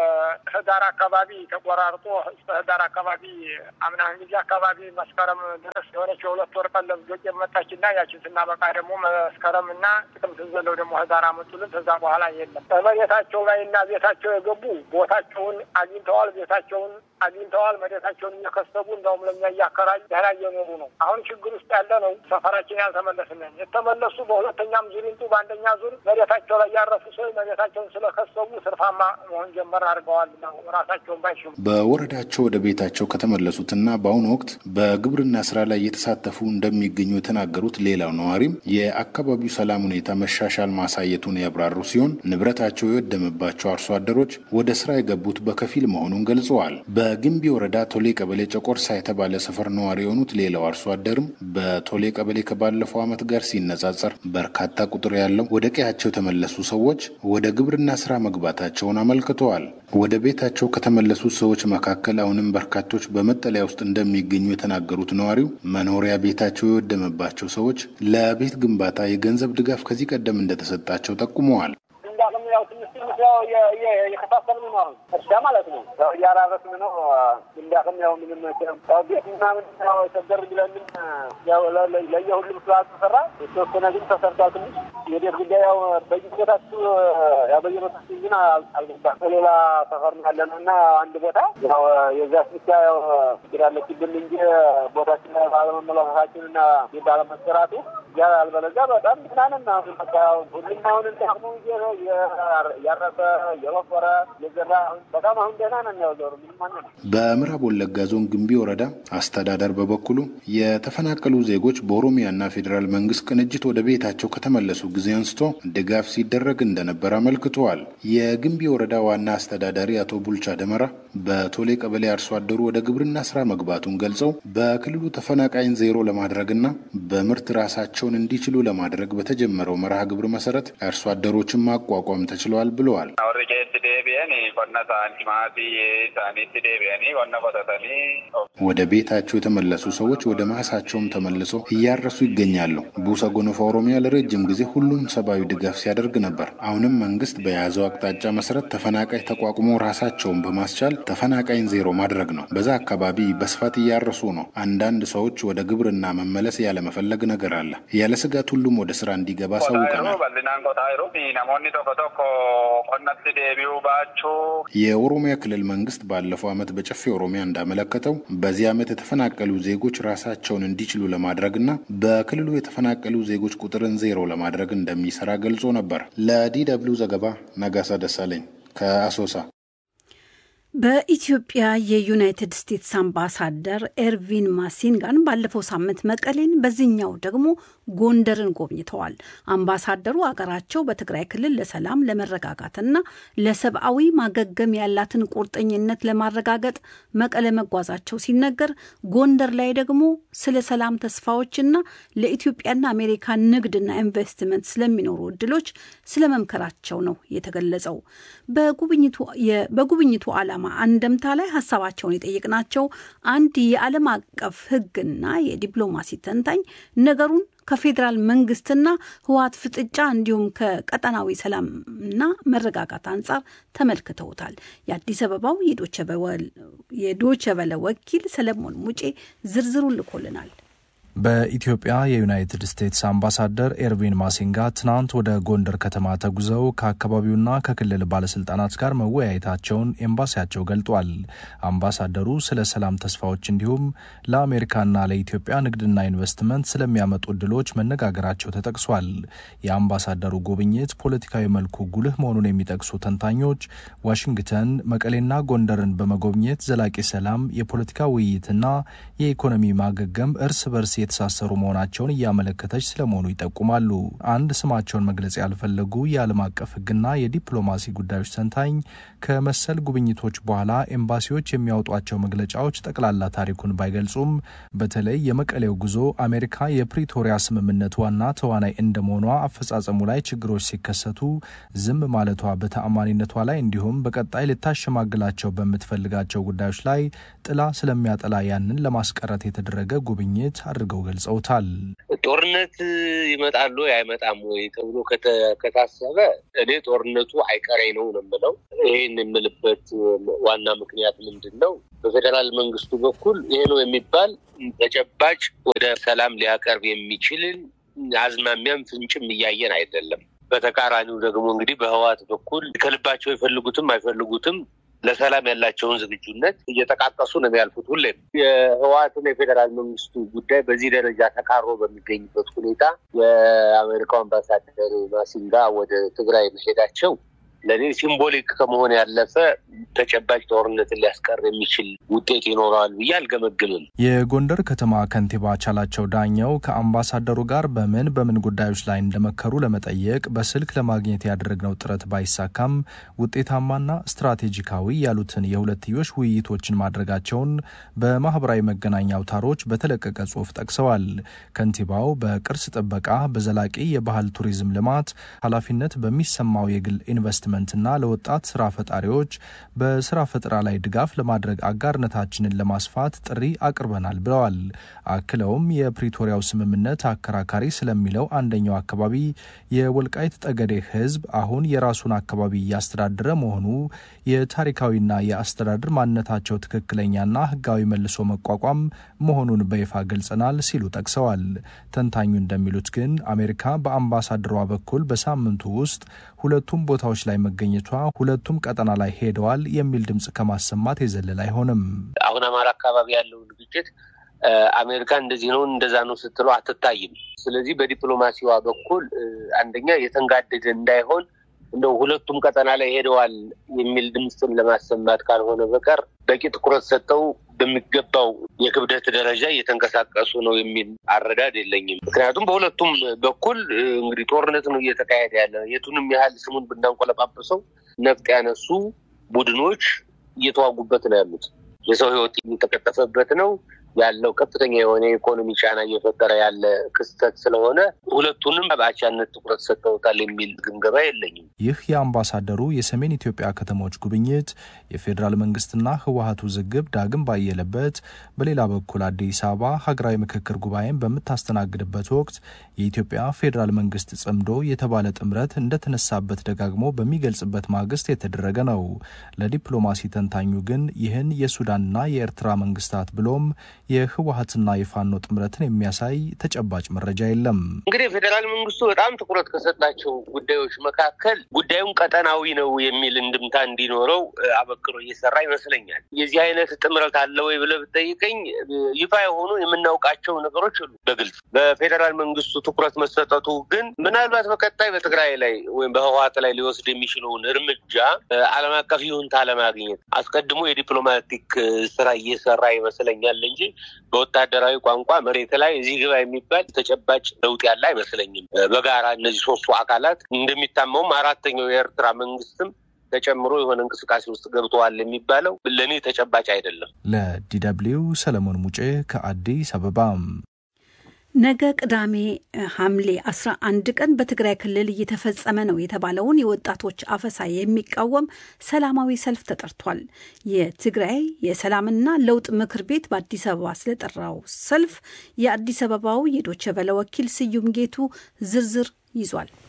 ከህዳር አካባቢ ተቆራርጦ እስከ ህዳር አካባቢ አምና ጊዜ አካባቢ መስከረም ድረስ የሆነች የሁለት ወር ቀለብ ዶቄት መጣችና ያችን ስናበቃ ደግሞ መስከረም እና ጥቅምት ዘለው ደግሞ ህዳር አመጡልን። ከዛ በኋላ የለም መሬታቸው ላይ እና ቤታቸው የገቡ ቦታቸውን አግኝተዋል። ቤታቸውን አግኝተዋል። መሬታቸውን እየከሰቡ እንደውም ለኛ እያከራዩ ደህና እየኖሩ ነው። አሁን ችግር ውስጥ ያለ ነው። ሰፈራችን ያልተመለስነን የተመለሱ በሁለተኛም ዙር ይምጡ በአንደኛ ዙር መሬታቸው ላይ ያረፉ ሰዎች መሬታቸውን ስለከሰቡ ስርፋማ መሆን ጀመር አድርገዋል ነው ራሳቸውን ባይሽሙ በወረዳቸው ወደ ቤታቸው ከተመለሱትና በአሁኑ ወቅት በግብርና ስራ ላይ እየተሳተፉ እንደሚገኙ የተናገሩት ሌላው ነዋሪም የአካባቢው ሰላም ሁኔታ መሻሻል ማሳየቱን ያብራሩ ሲሆን ንብረታቸው የወደመባቸው አርሶ አደሮች ወደ ስራ የገቡት በከፊል መሆኑን ገልጸዋል። በግንቢ ወረዳ ቶሌ ቀበሌ ጨቆርሳ የተባለ ሰፈር ነዋሪ የሆኑት ሌላው አርሶ አደርም በቶሌ ቀበሌ ከባለፈው ዓመት ጋር ሲነጻጸር በርካታ ቁጥር ያለው ወደ ቀያቸው የተመለሱ ሰዎች ወደ ግብርና ስራ መግባታቸውን አመልክተዋል። ወደ ቤታቸው ከተመለሱት ሰዎች መካከል አሁንም በርካቶች በመጠለያ ውስጥ እንደሚገኙ የተናገሩት ነዋሪው መኖሪያ ቤታቸው የወደመባቸው ሰዎች ለቤት ግንባታ የገንዘብ ድጋፍ ከዚህ ቀደም እንደተሰጣቸው ጠቁመዋል። እንዳቅም ያው ትንሽ ትንሽ ያው የከፋፈልን ነው። አሁን እርሻ ማለት ነው። ያው እያራረስን ነው። እንዳቅም ያው ምንም ያው ቤት ምናምን ያው ቸገር ብለንም ያው ለየሁሉም ስላልተሰራ የተወሰነ ግን ተሰርቷል። ትንሽ የቤት ጉዳይ ያው በየቦታችሁ ያው በየቦታችሁ ግን አልገባም። በሌላ ሰፈር ነው ያለ ነው እና አንድ ቦታ ያው የዛች ብቻ ያው ችግር አለችብን እንጂ ቦታችን ባለመመለከታችን እና ባለመሰራቱ ያልበለዚያ በጣም ምናምን አሁን በቃ ሁሉም አሁን እንዳቅሙ ያረሰ የወፈረ የዘራ በጣም አሁን ደህና ነን። ያው ዞሩ ምንም ማነ በምዕራብ ወለጋ ዞን ግንቢ ወረዳ አስተዳደር በበኩሉ የተፈናቀሉ ዜጎች በኦሮሚያና ፌዴራል መንግስት ቅንጅት ወደ ቤታቸው ከተመለሱ ጊዜ አንስቶ ድጋፍ ሲደረግ እንደነበር አመልክተዋል። የግንቢ ወረዳ ዋና አስተዳዳሪ አቶ ቡልቻ ደመራ በቶሌ ቀበሌ አርሶ አደሩ ወደ ግብርና ስራ መግባቱን ገልጸው በክልሉ ተፈናቃይን ዜሮ ለማድረግና በምርት ራሳቸውን እንዲችሉ ለማድረግ በተጀመረው መርሃ ግብር መሰረት አርሶ አደሮችን ማቋቋም ተችለዋል ብለዋል። ወደ ቤታቸው የተመለሱ ሰዎች ወደ ማሳቸውም ተመልሰው እያረሱ ይገኛሉ። ቡሰ ጎኖፋ ኦሮሚያ ለረጅም ጊዜ ሁሉም ሰብአዊ ድጋፍ ሲያደርግ ነበር። አሁንም መንግስት በያዘው አቅጣጫ መሰረት ተፈናቃይ ተቋቁሞ ራሳቸውን በማስቻል ተፈናቃይን ዜሮ ማድረግ ነው። በዛ አካባቢ በስፋት እያረሱ ነው። አንዳንድ ሰዎች ወደ ግብርና መመለስ ያለመፈለግ ነገር አለ። ያለ ስጋት ሁሉም ወደ ስራ እንዲገባ አሳውቀናል። የኦሮሚያ ክልል መንግስት ባለፈው ዓመት በጨፌ ኦሮሚያ እንዳመለከተው በዚህ ዓመት የተፈናቀሉ ዜጎች ራሳቸውን እንዲችሉ ለማድረግና በክልሉ የተፈናቀሉ ዜጎች ቁጥርን ዜሮ ለማድረግ እንደሚሰራ ገልጾ ነበር። ለዲ ደብልዩ ዘገባ ነጋሳ ደሳለኝ ከአሶሳ። በኢትዮጵያ የዩናይትድ ስቴትስ አምባሳደር ኤርቪን ማሲንጋን ባለፈው ሳምንት መቀሌን በዚህኛው ደግሞ ጎንደርን ጎብኝተዋል። አምባሳደሩ አገራቸው በትግራይ ክልል ለሰላም ለመረጋጋትና ለሰብአዊ ማገገም ያላትን ቁርጠኝነት ለማረጋገጥ መቀለ መጓዛቸው ሲነገር፣ ጎንደር ላይ ደግሞ ስለ ሰላም ተስፋዎችና ለኢትዮጵያና አሜሪካ ንግድና ኢንቨስትመንት ስለሚኖሩ እድሎች ስለመምከራቸው ነው የተገለጸው። በጉብኝቱ ዓላማ አንደምታ ላይ ሀሳባቸውን የጠየቅናቸው አንድ የዓለም አቀፍ ሕግና የዲፕሎማሲ ተንታኝ ነገሩን ከፌዴራል መንግስትና ህወሓት ፍጥጫ እንዲሁም ከቀጠናዊ ሰላምና መረጋጋት አንጻር ተመልክተውታል። የአዲስ አበባው የዶቸበለ ወኪል ሰለሞን ሙጬ ዝርዝሩን ልኮልናል። በኢትዮጵያ የዩናይትድ ስቴትስ አምባሳደር ኤርቪን ማሲንጋ ትናንት ወደ ጎንደር ከተማ ተጉዘው ከአካባቢውና ከክልል ባለስልጣናት ጋር መወያየታቸውን ኤምባሲያቸው ገልጧል። አምባሳደሩ ስለ ሰላም ተስፋዎች እንዲሁም ለአሜሪካና ለኢትዮጵያ ንግድና ኢንቨስትመንት ስለሚያመጡ እድሎች መነጋገራቸው ተጠቅሷል። የአምባሳደሩ ጉብኝት ፖለቲካዊ መልኩ ጉልህ መሆኑን የሚጠቅሱ ተንታኞች ዋሽንግተን መቀሌና ጎንደርን በመጎብኘት ዘላቂ ሰላም፣ የፖለቲካ ውይይትና የኢኮኖሚ ማገገም እርስ በርስ የተሳሰሩ መሆናቸውን እያመለከተች ስለመሆኑ ይጠቁማሉ። አንድ ስማቸውን መግለጽ ያልፈለጉ የዓለም አቀፍ ሕግና የዲፕሎማሲ ጉዳዮች ተንታኝ ከመሰል ጉብኝቶች በኋላ ኤምባሲዎች የሚያወጧቸው መግለጫዎች ጠቅላላ ታሪኩን ባይገልጹም በተለይ የመቀሌው ጉዞ አሜሪካ የፕሪቶሪያ ስምምነት ዋና ተዋናይ እንደመሆኗ አፈጻጸሙ ላይ ችግሮች ሲከሰቱ ዝም ማለቷ በተአማኒነቷ ላይ እንዲሁም በቀጣይ ልታሸማግላቸው በምትፈልጋቸው ጉዳዮች ላይ ጥላ ስለሚያጠላ ያንን ለማስቀረት የተደረገ ጉብኝት አድርገው ገልጸውታል። ጦርነት ይመጣሉ አይመጣም ወይ ተብሎ ከታሰበ እኔ ጦርነቱ አይቀሬ ነው ነው የምለው። ይህን የምልበት ዋና ምክንያት ምንድን ነው? በፌዴራል መንግስቱ በኩል ይሄ ነው የሚባል ተጨባጭ ወደ ሰላም ሊያቀርብ የሚችልን አዝማሚያም ፍንጭም እያየን አይደለም። በተቃራኒው ደግሞ እንግዲህ በህዋት በኩል ከልባቸው የፈልጉትም አይፈልጉትም ለሰላም ያላቸውን ዝግጁነት እየጠቃቀሱ ነው የሚያልፉት። ሁሌም የህወሓትና የፌዴራል መንግስቱ ጉዳይ በዚህ ደረጃ ተቃሮ በሚገኝበት ሁኔታ የአሜሪካው አምባሳደር ማሲንጋ ወደ ትግራይ መሄዳቸው ለእኔ ሲምቦሊክ ከመሆን ያለፈ ተጨባጭ ጦርነትን ሊያስቀር የሚችል ውጤት ይኖረዋል ብዬ አልገመግምም። የጎንደር ከተማ ከንቲባ ቻላቸው ዳኘው ከአምባሳደሩ ጋር በምን በምን ጉዳዮች ላይ እንደመከሩ ለመጠየቅ በስልክ ለማግኘት ያደረግነው ጥረት ባይሳካም ውጤታማና ስትራቴጂካዊ ያሉትን የሁለትዮሽ ውይይቶችን ማድረጋቸውን በማህበራዊ መገናኛ አውታሮች በተለቀቀ ጽሑፍ ጠቅሰዋል። ከንቲባው በቅርስ ጥበቃ፣ በዘላቂ የባህል ቱሪዝም ልማት ኃላፊነት በሚሰማው የግል ኢንቨስትመንት ኢንቨስትመንትና ለወጣት ስራ ፈጣሪዎች በስራ ፈጠራ ላይ ድጋፍ ለማድረግ አጋርነታችንን ለማስፋት ጥሪ አቅርበናል ብለዋል። አክለውም የፕሪቶሪያው ስምምነት አከራካሪ ስለሚለው አንደኛው አካባቢ የወልቃይት ጠገዴ ሕዝብ አሁን የራሱን አካባቢ እያስተዳደረ መሆኑ የታሪካዊና የአስተዳደር ማንነታቸው ትክክለኛና ሕጋዊ መልሶ መቋቋም መሆኑን በይፋ ገልጸናል ሲሉ ጠቅሰዋል። ተንታኙ እንደሚሉት ግን አሜሪካ በአምባሳደሯ በኩል በሳምንቱ ውስጥ ሁለቱም ቦታዎች ላይ መገኘቷ ሁለቱም ቀጠና ላይ ሄደዋል የሚል ድምፅ ከማሰማት የዘለል አይሆንም። አሁን አማራ አካባቢ ያለውን ግጭት አሜሪካ እንደዚህ ነው እንደዛ ነው ስትለው አትታይም። ስለዚህ በዲፕሎማሲዋ በኩል አንደኛ የተንጋደደ እንዳይሆን እንደው ሁለቱም ቀጠና ላይ ሄደዋል የሚል ድምፅን ለማሰማት ካልሆነ በቀር በቂ ትኩረት ሰጥተው በሚገባው የክብደት ደረጃ እየተንቀሳቀሱ ነው የሚል አረዳድ የለኝም። ምክንያቱም በሁለቱም በኩል እንግዲህ ጦርነት ነው እየተካሄደ ያለ። የቱንም ያህል ስሙን ብናንቆለጳጵሰው ነፍጥ ያነሱ ቡድኖች እየተዋጉበት ነው ያሉት። የሰው ሕይወት እየተቀጠፈበት ነው ያለው ከፍተኛ የሆነ የኢኮኖሚ ጫና እየፈጠረ ያለ ክስተት ስለሆነ ሁለቱንም በአቻነት ትኩረት ሰጥተውታል የሚል ግምገማ የለኝም። ይህ የአምባሳደሩ የሰሜን ኢትዮጵያ ከተሞች ጉብኝት የፌዴራል መንግስትና ህወሀት ውዝግብ ዳግም ባየለበት፣ በሌላ በኩል አዲስ አበባ ሀገራዊ ምክክር ጉባኤን በምታስተናግድበት ወቅት የኢትዮጵያ ፌዴራል መንግስት ጽምዶ የተባለ ጥምረት እንደተነሳበት ደጋግሞ በሚገልጽበት ማግስት የተደረገ ነው። ለዲፕሎማሲ ተንታኙ ግን ይህን የሱዳንና የኤርትራ መንግስታት ብሎም የህወሀትና የፋኖ ጥምረትን የሚያሳይ ተጨባጭ መረጃ የለም። እንግዲህ የፌዴራል መንግስቱ በጣም ትኩረት ከሰጣቸው ጉዳዮች መካከል ጉዳዩን ቀጠናዊ ነው የሚል እንድምታ እንዲኖረው አበክሮ እየሰራ ይመስለኛል። የዚህ አይነት ጥምረት አለ ወይ ብለህ ብትጠይቀኝ ይፋ የሆኑ የምናውቃቸው ነገሮች አሉ በግልጽ በፌዴራል መንግስቱ ትኩረት መሰጠቱ ግን ምናልባት በቀጣይ በትግራይ ላይ ወይም በህወሀት ላይ ሊወስድ የሚችለውን እርምጃ ዓለም አቀፍ ይሁንታ ለማግኘት አስቀድሞ የዲፕሎማቲክ ስራ እየሰራ ይመስለኛል እንጂ በወታደራዊ ቋንቋ መሬት ላይ እዚህ ግባ የሚባል ተጨባጭ ለውጥ ያለ አይመስለኝም። በጋራ እነዚህ ሶስቱ አካላት እንደሚታመውም አራተኛው የኤርትራ መንግስትም ተጨምሮ የሆነ እንቅስቃሴ ውስጥ ገብተዋል የሚባለው ለእኔ ተጨባጭ አይደለም። ለዲደብሊው ሰለሞን ሙጬ ከአዲስ አበባ። ነገ ቅዳሜ ሐምሌ 11 ቀን በትግራይ ክልል እየተፈጸመ ነው የተባለውን የወጣቶች አፈሳ የሚቃወም ሰላማዊ ሰልፍ ተጠርቷል። የትግራይ የሰላምና ለውጥ ምክር ቤት በአዲስ አበባ ስለጠራው ሰልፍ የአዲስ አበባው የዶቸ ቨለ ወኪል ስዩም ጌቱ ዝርዝር ይዟል።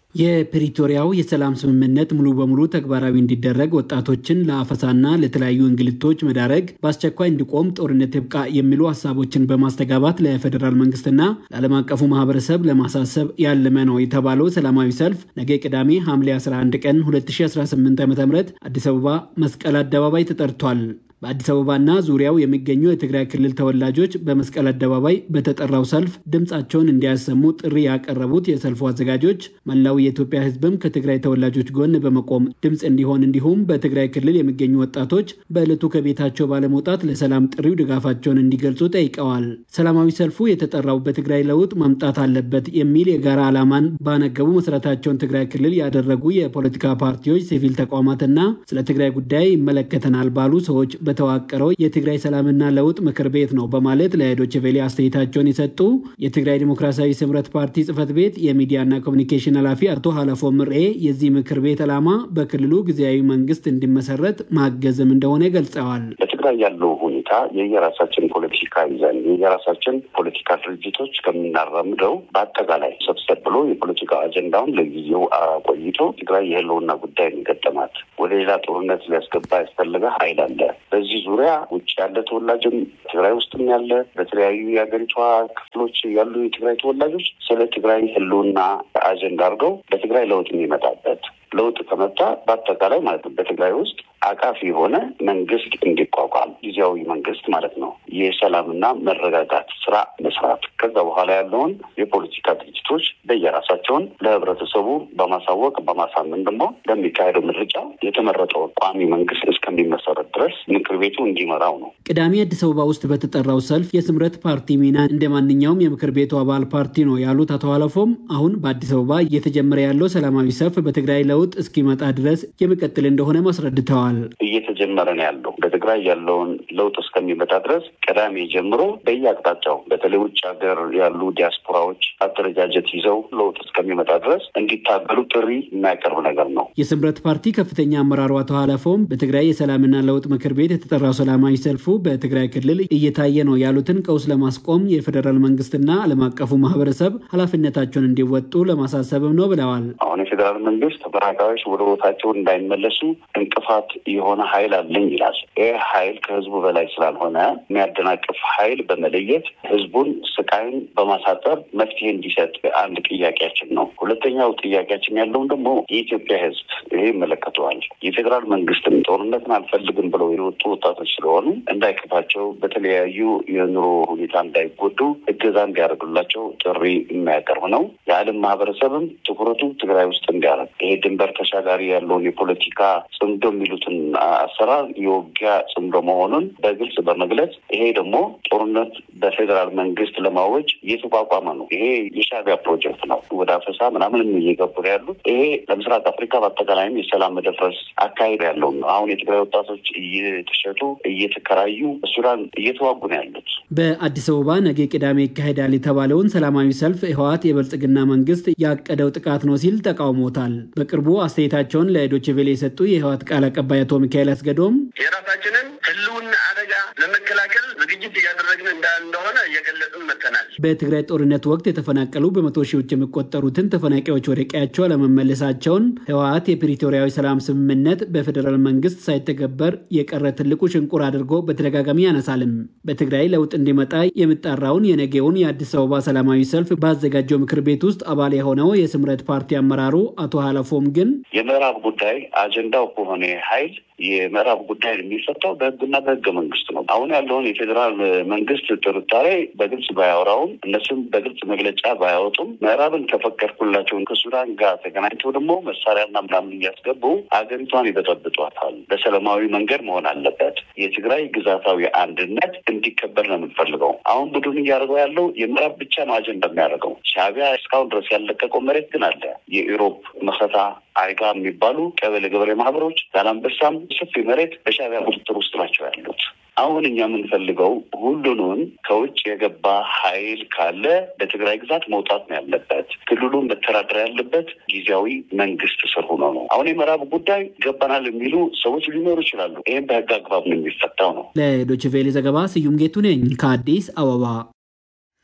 የፕሪቶሪያው የሰላም ስምምነት ሙሉ በሙሉ ተግባራዊ እንዲደረግ ወጣቶችን ለአፈሳና ለተለያዩ እንግልቶች መዳረግ በአስቸኳይ እንዲቆም ጦርነት ይብቃ የሚሉ ሀሳቦችን በማስተጋባት ለፌዴራል መንግስትና ለዓለም አቀፉ ማህበረሰብ ለማሳሰብ ያለመ ነው የተባለው ሰላማዊ ሰልፍ ነገ ቅዳሜ ሐምሌ 11 ቀን 2018 ዓ ም አዲስ አበባ መስቀል አደባባይ ተጠርቷል። በአዲስ አበባና ዙሪያው የሚገኙ የትግራይ ክልል ተወላጆች በመስቀል አደባባይ በተጠራው ሰልፍ ድምፃቸውን እንዲያሰሙ ጥሪ ያቀረቡት የሰልፉ አዘጋጆች መላው የኢትዮጵያ ሕዝብም ከትግራይ ተወላጆች ጎን በመቆም ድምፅ እንዲሆን እንዲሁም በትግራይ ክልል የሚገኙ ወጣቶች በዕለቱ ከቤታቸው ባለመውጣት ለሰላም ጥሪው ድጋፋቸውን እንዲገልጹ ጠይቀዋል። ሰላማዊ ሰልፉ የተጠራው በትግራይ ለውጥ መምጣት አለበት የሚል የጋራ ዓላማን ባነገቡ መሰረታቸውን ትግራይ ክልል ያደረጉ የፖለቲካ ፓርቲዎች፣ ሲቪል ተቋማትና ስለ ትግራይ ጉዳይ ይመለከተናል ባሉ ሰዎች በተዋቀረው የትግራይ ሰላምና ለውጥ ምክር ቤት ነው በማለት ለዶይቼ ቬለ አስተያየታቸውን የሰጡ የትግራይ ዲሞክራሲያዊ ስምረት ፓርቲ ጽህፈት ቤት የሚዲያና ኮሚኒኬሽን ኃላፊ አቶ ሀለፎ ምርኤ የዚህ ምክር ቤት ዓላማ በክልሉ ጊዜያዊ መንግስት እንዲመሰረት ማገዝም እንደሆነ ገልጸዋል። በትግራይ ያለው ሁኔታ የየራሳችን ፖለቲካ ይዘን የየራሳችን ፖለቲካ ድርጅቶች ከምናራምደው በአጠቃላይ ሰብሰብ ብሎ የፖለቲካ አጀንዳውን ለጊዜው አቆይቶ ትግራይ የህልውና ጉዳይ የሚገጠማት ወደ ሌላ ጦርነት ሊያስገባ ያስፈልገ ኃይል አለ። በዚህ ዙሪያ ውጭ ያለ ተወላጅም ትግራይ ውስጥም ያለ በተለያዩ የሀገሪቷ ክፍሎች ያሉ የትግራይ ተወላጆች ስለ ትግራይ ህልውና አጀንዳ አድርገው በትግራይ ለውጥ የሚመጣበት ለውጥ ከመጣ በአጠቃላይ ማለት ነው በትግራይ ውስጥ አቃፊ የሆነ መንግስት እንዲቋቋም ጊዜያዊ መንግስት ማለት ነው። የሰላምና መረጋጋት ስራ መስራት ከዛ በኋላ ያለውን የፖለቲካ ድርጅቶች በየራሳቸውን ለህብረተሰቡ በማሳወቅ በማሳመን ደግሞ ለሚካሄደው ምርጫ የተመረጠው ቋሚ መንግስት እስከሚመሰረት ድረስ ምክር ቤቱ እንዲመራው ነው። ቅዳሜ አዲስ አበባ ውስጥ በተጠራው ሰልፍ የስምረት ፓርቲ ሚና እንደ ማንኛውም የምክር ቤቱ አባል ፓርቲ ነው ያሉት አቶ አለፎም አሁን በአዲስ አበባ እየተጀመረ ያለው ሰላማዊ ሰልፍ በትግራይ ለውጥ እስኪመጣ ድረስ የሚቀጥል እንደሆነ አስረድተዋል። እየተጀመረ ነው ያለው በትግራይ ያለውን ለውጥ እስከሚመጣ ድረስ ቅዳሜ ጀምሮ በየአቅጣጫው በተለይ ውጭ ሀገር ያሉ ዲያስፖራዎች አደረጃጀት ይዘው ለውጥ እስከሚመጣ ድረስ እንዲታገሉ ጥሪ የሚያቀርብ ነገር ነው። የስምረት ፓርቲ ከፍተኛ አመራሩ አቶ ሀለፎም በትግራይ የሰላምና ለውጥ ምክር ቤት የተጠራው ሰላማዊ ሰልፉ በትግራይ ክልል እየታየ ነው ያሉትን ቀውስ ለማስቆም የፌዴራል መንግስትና ዓለም አቀፉ ማህበረሰብ ኃላፊነታቸውን እንዲወጡ ለማሳሰብም ነው ብለዋል። አሁን የፌዴራል መንግስት ተፈናቃዮች ወደ ቦታቸው እንዳይመለሱ እንቅፋት የሆነ ኃይል አለኝ ይላል። ይህ ኃይል ከህዝቡ በላይ ስላልሆነ የሚያደናቅፍ ኃይል በመለየት ህዝቡን ስቃይን በማሳጠር መፍትሄ እንዲሰጥ አንድ ጥያቄያችን ነው። ሁለተኛው ጥያቄያችን ያለውን ደግሞ የኢትዮጵያ ህዝብ ይሄ ይመለከተዋል። የፌዴራል መንግስትም ጦርነትን አልፈልግም ብለው የወጡ ወጣቶች ስለሆኑ እንዳይከፋቸው፣ በተለያዩ የኑሮ ሁኔታ እንዳይጎዱ እገዛ እንዲያደርግላቸው ጥሪ የሚያቀርብ ነው። የዓለም ማህበረሰብም ትኩረቱ ትግራይ ውስጥ እንዲያደርግ ይሄ ድንበር ተሻጋሪ ያለውን የፖለቲካ ጽምዶ የሚሉትን አሰራር የውጊያ ጽምዶ መሆኑን በግልጽ በመግለጽ ይሄ ደግሞ ጦርነት በፌዴራል መንግስት ለማወጅ እየተቋቋመ ነው። ይሄ የሻዕቢያ ፕሮጀክት ነው። ወደ አፈሳ ምናምንም እየገቡ ነው ያሉት። ይሄ ለምስራቅ አፍሪካ በአጠቃላይም የሰላም መደፍረስ አካሄድ ያለው ነው። አሁን የትግራይ ወጣቶች እየተሸጡ እየተከራዩ ሱዳን እየተዋጉ ነው ያሉት። በአዲስ አበባ ነገ ቅዳሜ ይካሄዳል የተባለውን ሰላማዊ ሰልፍ ህወሓት የብልጽግና መንግስት ያቀደው ጥቃት ነው ሲል ተቃውሞታል። በቅርቡ አስተያየታቸውን ለዶይቼ ቬለ የሰጡ የህወሓት ቃል አቀባይ አቶ ሚካኤል አስገዶም የራሳችንን ህልውና አደጋ ለመከላከል ዝግጅት እያደረግን እንደሆነ እየገለጽን መጥተናል። በትግራይ ጦርነት ወቅት የተፈናቀሉ በመቶ ሺዎች የሚቆጠሩትን ተፈናቃዮች ወደ ቀያቸው አለመመለሳቸውን ህወሓት የፕሪቶሪያዊ ሰላም ስምምነት በፌዴራል መንግስት ሳይተገበር የቀረ ትልቁ ሽንቁር አድርጎ በተደጋጋሚ ያነሳልም። በትግራይ ለውጥ እንዲመጣ የሚጣራውን የነገውን የአዲስ አበባ ሰላማዊ ሰልፍ ባዘጋጀው ምክር ቤት ውስጥ አባል የሆነው የስምረት ፓርቲ አመራሩ አቶ ሀለፎም ግን የምዕራብ ጉዳይ አጀንዳው ከሆነ ኃይል የምዕራብ ጉዳይ የሚፈታው በህግና በህገ መንግስት ነው። አሁን ያለውን የፌዴራል መንግስት ጥርጣሬ በግልጽ ባያወራውም እነሱም በግልጽ መግለጫ ባያወጡም ምዕራብን ከፈቀድኩላቸውን ከሱዳን ጋር ተገናኝተው ደግሞ መሳሪያና ምናምን እያስገቡ አገሪቷን ይበጠብጧታል። በሰላማዊ መንገድ መሆን አለበት። የትግራይ ግዛታዊ አንድነት እንዲከበር ነው የምንፈልገው። አሁን ቡድን እያደረገው ያለው የምዕራብ ብቻ ነው አጀንዳ የሚያደርገው። ሻዕቢያ እስካሁን ድረስ ያለቀቀው መሬት ግን አለ። የኢሮብ መከታ አይጋ የሚባሉ ቀበሌ ገበሬ ማህበሮች ዛላንበሳም ሰፊ መሬት በሻዕቢያ ቁጥጥር ውስጥ ናቸው ያሉት። አሁን እኛ የምንፈልገው ሁሉንም ከውጭ የገባ ኃይል ካለ በትግራይ ግዛት መውጣት ነው ያለበት። ክልሉን መተዳደር ያለበት ጊዜያዊ መንግስት ስር ሆኖ ነው። አሁን የምዕራብ ጉዳይ ይገባናል የሚሉ ሰዎች ሊኖሩ ይችላሉ። ይህም በህግ አግባብ ነው የሚፈታው ነው። ለዶይቼ ቬለ ዘገባ ስዩም ጌቱ ነኝ ከአዲስ አበባ።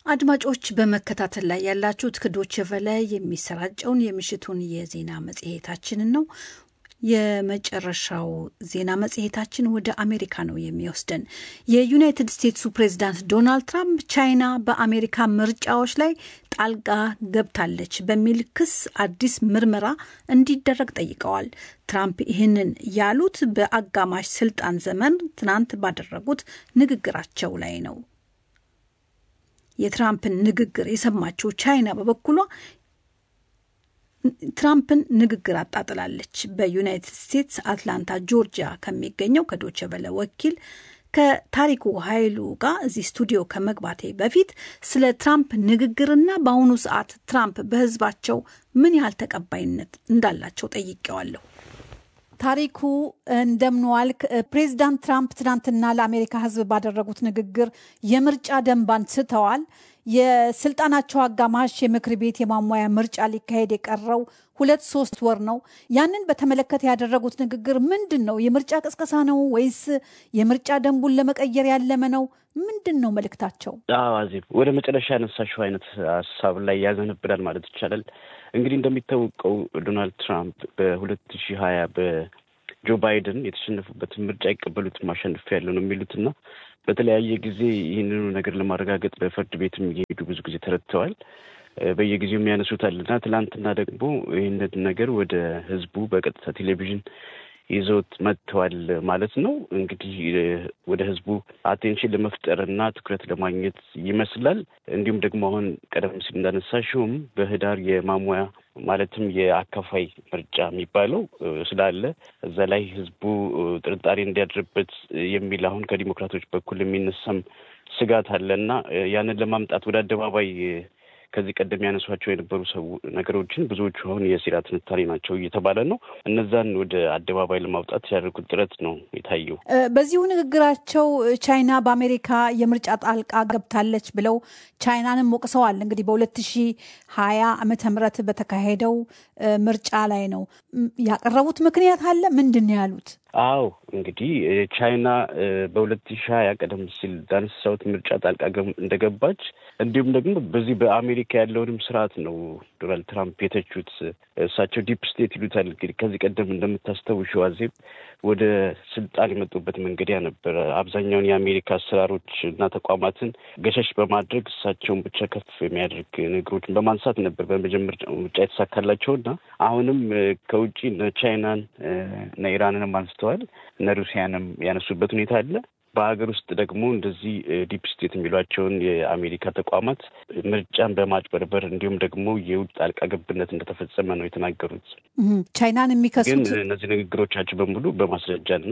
አድማጮች በመከታተል ላይ ያላችሁት ከዶቼ ቬለ የሚሰራጨውን የምሽቱን የዜና መጽሔታችንን ነው። የመጨረሻው ዜና መጽሔታችን ወደ አሜሪካ ነው የሚወስደን። የዩናይትድ ስቴትሱ ፕሬዚዳንት ዶናልድ ትራምፕ ቻይና በአሜሪካ ምርጫዎች ላይ ጣልቃ ገብታለች በሚል ክስ አዲስ ምርመራ እንዲደረግ ጠይቀዋል። ትራምፕ ይህንን ያሉት በአጋማሽ ስልጣን ዘመን ትናንት ባደረጉት ንግግራቸው ላይ ነው። የትራምፕን ንግግር የሰማችው ቻይና በበኩሏ ትራምፕን ንግግር አጣጥላለች። በዩናይትድ ስቴትስ አትላንታ ጆርጂያ ከሚገኘው ከዶቸ በለ ወኪል ከታሪኩ ኃይሉ ጋር እዚህ ስቱዲዮ ከመግባቴ በፊት ስለ ትራምፕ ንግግርና በአሁኑ ሰዓት ትራምፕ በሕዝባቸው ምን ያህል ተቀባይነት እንዳላቸው ጠይቄዋለሁ። ታሪኩ እንደምንዋልክ። ፕሬዚዳንት ትራምፕ ትናንትና ለአሜሪካ ሕዝብ ባደረጉት ንግግር የምርጫ ደንብ አንስተዋል። የስልጣናቸው አጋማሽ የምክር ቤት የማሟያ ምርጫ ሊካሄድ የቀረው ሁለት ሶስት ወር ነው። ያንን በተመለከተ ያደረጉት ንግግር ምንድን ነው? የምርጫ ቅስቀሳ ነው ወይስ የምርጫ ደንቡን ለመቀየር ያለመ ነው? ምንድን ነው መልእክታቸው? አዜብ፣ ወደ መጨረሻ ያነሳሽው አይነት ሀሳብ ላይ ያዘነብላል ማለት ይቻላል። እንግዲህ እንደሚታወቀው ዶናልድ ትራምፕ በሁለት ሺህ ሀያ በጆ ባይደን የተሸነፉበትን ምርጫ አይቀበሉትም አሸንፍ ያለው ነው የሚሉትና በተለያየ ጊዜ ይህንኑ ነገር ለማረጋገጥ በፍርድ ቤትም እየሄዱ ብዙ ጊዜ ተረድተዋል። በየጊዜው የሚያነሱታል እና ትላንትና ደግሞ ይህንን ነገር ወደ ህዝቡ በቀጥታ ቴሌቪዥን ይዘውት መጥተዋል ማለት ነው። እንግዲህ ወደ ህዝቡ አቴንሽን ለመፍጠር እና ትኩረት ለማግኘት ይመስላል። እንዲሁም ደግሞ አሁን ቀደም ሲል እንዳነሳሽውም በህዳር የማሟያ ማለትም የአካፋይ ምርጫ የሚባለው ስላለ እዛ ላይ ህዝቡ ጥርጣሬ እንዲያድርበት የሚል አሁን ከዲሞክራቶች በኩል የሚነሳም ስጋት አለ እና ያንን ለማምጣት ወደ አደባባይ ከዚህ ቀደም ያነሷቸው የነበሩ ሰው ነገሮችን ብዙዎቹ አሁን የሴራ ትንታኔ ናቸው እየተባለ ነው። እነዛን ወደ አደባባይ ለማውጣት ያደርጉት ጥረት ነው የታየው። በዚሁ ንግግራቸው ቻይና በአሜሪካ የምርጫ ጣልቃ ገብታለች ብለው ቻይናንም ወቅሰዋል። እንግዲህ በሁለት ሺህ ሀያ ዓመተ ምህረት በተካሄደው ምርጫ ላይ ነው ያቀረቡት ምክንያት አለ። ምንድን ነው ያሉት? አዎ እንግዲህ ቻይና በሁለት ሺህ ሀያ ቀደም ሲል ዳነሳሁት ምርጫ ጣልቃ እንደገባች እንዲሁም ደግሞ በዚህ በአሜሪካ ያለውንም ስርዓት ነው ዶናልድ ትራምፕ የተቹት። እሳቸው ዲፕ ስቴት ይሉታል። እንግዲህ ከዚህ ቀደም እንደምታስታውሺው አዜብ ወደ ስልጣን የመጡበት መንገድ ያ ነበረ። አብዛኛውን የአሜሪካ አሰራሮች እና ተቋማትን ገሸሽ በማድረግ እሳቸውን ብቻ ከፍ የሚያደርግ ነገሮችን በማንሳት ነበር በመጀመሪያው ምርጫ የተሳካላቸው እና አሁንም ከውጭ ቻይናን እና ኢራንንም አንስተዋል እነ ሩሲያንም ያነሱበት ሁኔታ አለ። በሀገር ውስጥ ደግሞ እንደዚህ ዲፕ ስቴት የሚሏቸውን የአሜሪካ ተቋማት ምርጫን በማጭበርበር እንዲሁም ደግሞ የውጭ ጣልቃ ገብነት እንደተፈጸመ ነው የተናገሩት። ቻይናን የሚከሱት ግን እነዚህ ንግግሮቻቸው በሙሉ በማስረጃና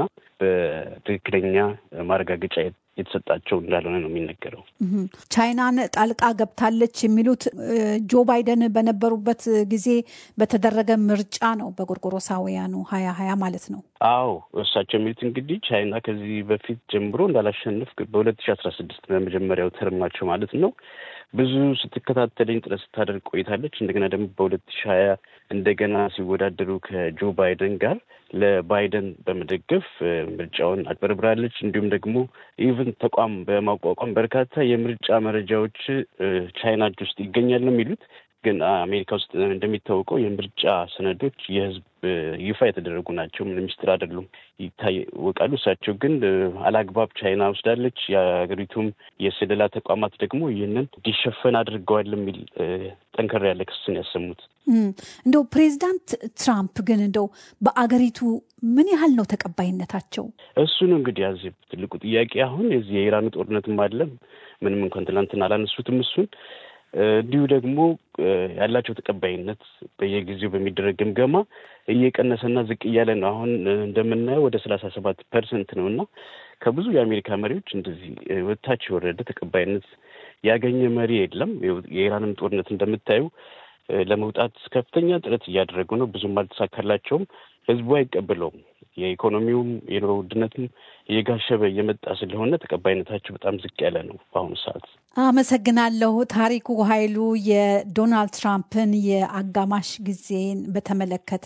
በትክክለኛ ማረጋገጫ የተሰጣቸው እንዳልሆነ ነው የሚነገረው። ቻይናን ጣልቃ ገብታለች የሚሉት ጆ ባይደን በነበሩበት ጊዜ በተደረገ ምርጫ ነው፣ በጎርጎሮሳውያኑ ሀያ ሀያ ማለት ነው። አዎ እሳቸው የሚሉት እንግዲህ ቻይና ከዚህ በፊት ጀምሮ እንዳላሸንፍ በሁለት ሺ አስራ ስድስት በመጀመሪያው ተርማቸው ማለት ነው ብዙ ስትከታተለኝ ጥረት ስታደርግ ቆይታለች። እንደገና ደግሞ በሁለት ሺ ሀያ እንደገና ሲወዳደሩ ከጆ ባይደን ጋር ለባይደን በመደገፍ ምርጫውን አጭበርብራለች። እንዲሁም ደግሞ ኢቭን ተቋም በማቋቋም በርካታ የምርጫ መረጃዎች ቻይና እጅ ውስጥ ይገኛል ነው የሚሉት። ግን አሜሪካ ውስጥ እንደሚታወቀው የምርጫ ሰነዶች የሕዝብ ይፋ የተደረጉ ናቸው። ምንም ሚስጥር አይደሉም፣ ይታወቃሉ። እሳቸው ግን አላግባብ ቻይና ወስዳለች፣ የሀገሪቱም የስለላ ተቋማት ደግሞ ይህንን እንዲሸፈን አድርገዋል የሚል ጠንከር ያለ ክስን ያሰሙት። እንደው ፕሬዚዳንት ትራምፕ ግን እንደው በአገሪቱ ምን ያህል ነው ተቀባይነታቸው? እሱ ነው እንግዲህ ያዚህ ትልቁ ጥያቄ። አሁን የዚህ የኢራኑ ጦርነትም አለም ምንም እንኳን ትናንትና አላነሱትም እሱን እንዲሁ ደግሞ ያላቸው ተቀባይነት በየጊዜው በሚደረግ ግምገማ እየቀነሰና ዝቅ እያለ ነው። አሁን እንደምናየው ወደ ሰላሳ ሰባት ፐርሰንት ነው እና ከብዙ የአሜሪካ መሪዎች እንደዚህ ወታች የወረደ ተቀባይነት ያገኘ መሪ የለም። የኢራንም ጦርነት እንደምታዩ ለመውጣት ከፍተኛ ጥረት እያደረጉ ነው። ብዙም አልተሳካላቸውም። ህዝቡ አይቀበለውም። የኢኮኖሚውም የኑሮ ውድነትም እየጋሸበ እየመጣ ስለሆነ ተቀባይነታቸው በጣም ዝቅ ያለ ነው በአሁኑ ሰዓት። አመሰግናለሁ። ታሪኩ ኃይሉ የዶናልድ ትራምፕን የአጋማሽ ጊዜን በተመለከተ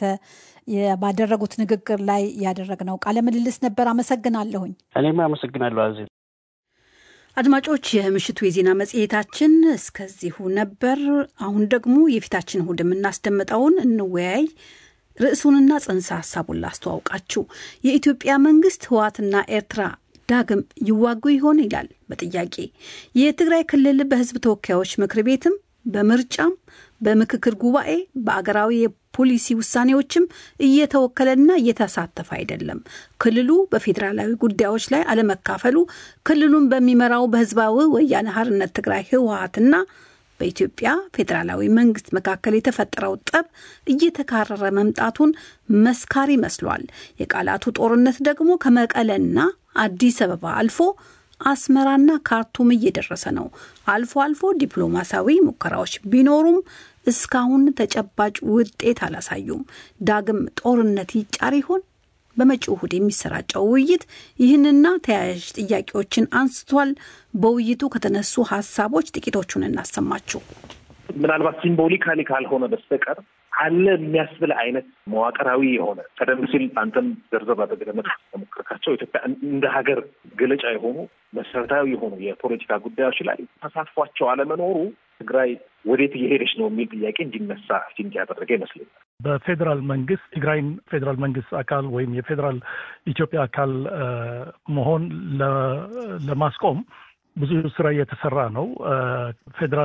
ባደረጉት ንግግር ላይ ያደረግነው ቃለ ምልልስ ነበር። አመሰግናለሁኝ። እኔም አመሰግናለሁ አዜ አድማጮች፣ የምሽቱ የዜና መጽሔታችን እስከዚሁ ነበር። አሁን ደግሞ የፊታችን እሁድ የምናስደምጠውን እንወያይ ርዕሱንና ጽንሰ ሀሳቡን ላስተዋውቃችሁ። የኢትዮጵያ መንግስት ህወሓትና ኤርትራ ዳግም ይዋጉ ይሆን ይላል በጥያቄ የትግራይ ክልል በህዝብ ተወካዮች ምክር ቤትም በምርጫም በምክክር ጉባኤ በአገራዊ የፖሊሲ ውሳኔዎችም እየተወከለና እየተሳተፈ አይደለም። ክልሉ በፌዴራላዊ ጉዳዮች ላይ አለመካፈሉ ክልሉን በሚመራው በህዝባዊ ወያነ ሓርነት ትግራይ ህወሓትና በኢትዮጵያ ፌዴራላዊ መንግስት መካከል የተፈጠረው ጠብ እየተካረረ መምጣቱን መስካሪ መስሏል። የቃላቱ ጦርነት ደግሞ ከመቀለና አዲስ አበባ አልፎ አስመራና ካርቱም እየደረሰ ነው። አልፎ አልፎ ዲፕሎማሲያዊ ሙከራዎች ቢኖሩም እስካሁን ተጨባጭ ውጤት አላሳዩም። ዳግም ጦርነት ይጫር ይሆን? በመጪው እሁድ የሚሰራጨው ውይይት ይህንና ተያያዥ ጥያቄዎችን አንስቷል። በውይይቱ ከተነሱ ሀሳቦች ጥቂቶቹን እናሰማችሁ። ምናልባት ሲምቦሊካሊ ካልሆነ በስተቀር አለ የሚያስብል አይነት መዋቅራዊ የሆነ ቀደም ሲል አንተም ዘርዘር አድርገህ ተሞክርካቸው ኢትዮጵያ እንደ ሀገር ገለጫ የሆኑ መሰረታዊ የሆኑ የፖለቲካ ጉዳዮች ላይ ተሳትፏቸው አለመኖሩ ትግራይ ወዴት እየሄደች ነው የሚል ጥያቄ እንዲነሳ ሲንቅ ያደረገ ይመስለኛል። በፌዴራል መንግስት ትግራይን ፌዴራል መንግስት አካል ወይም የፌዴራል ኢትዮጵያ አካል መሆን ለማስቆም ብዙ ስራ እየተሰራ ነው። ፌዴራል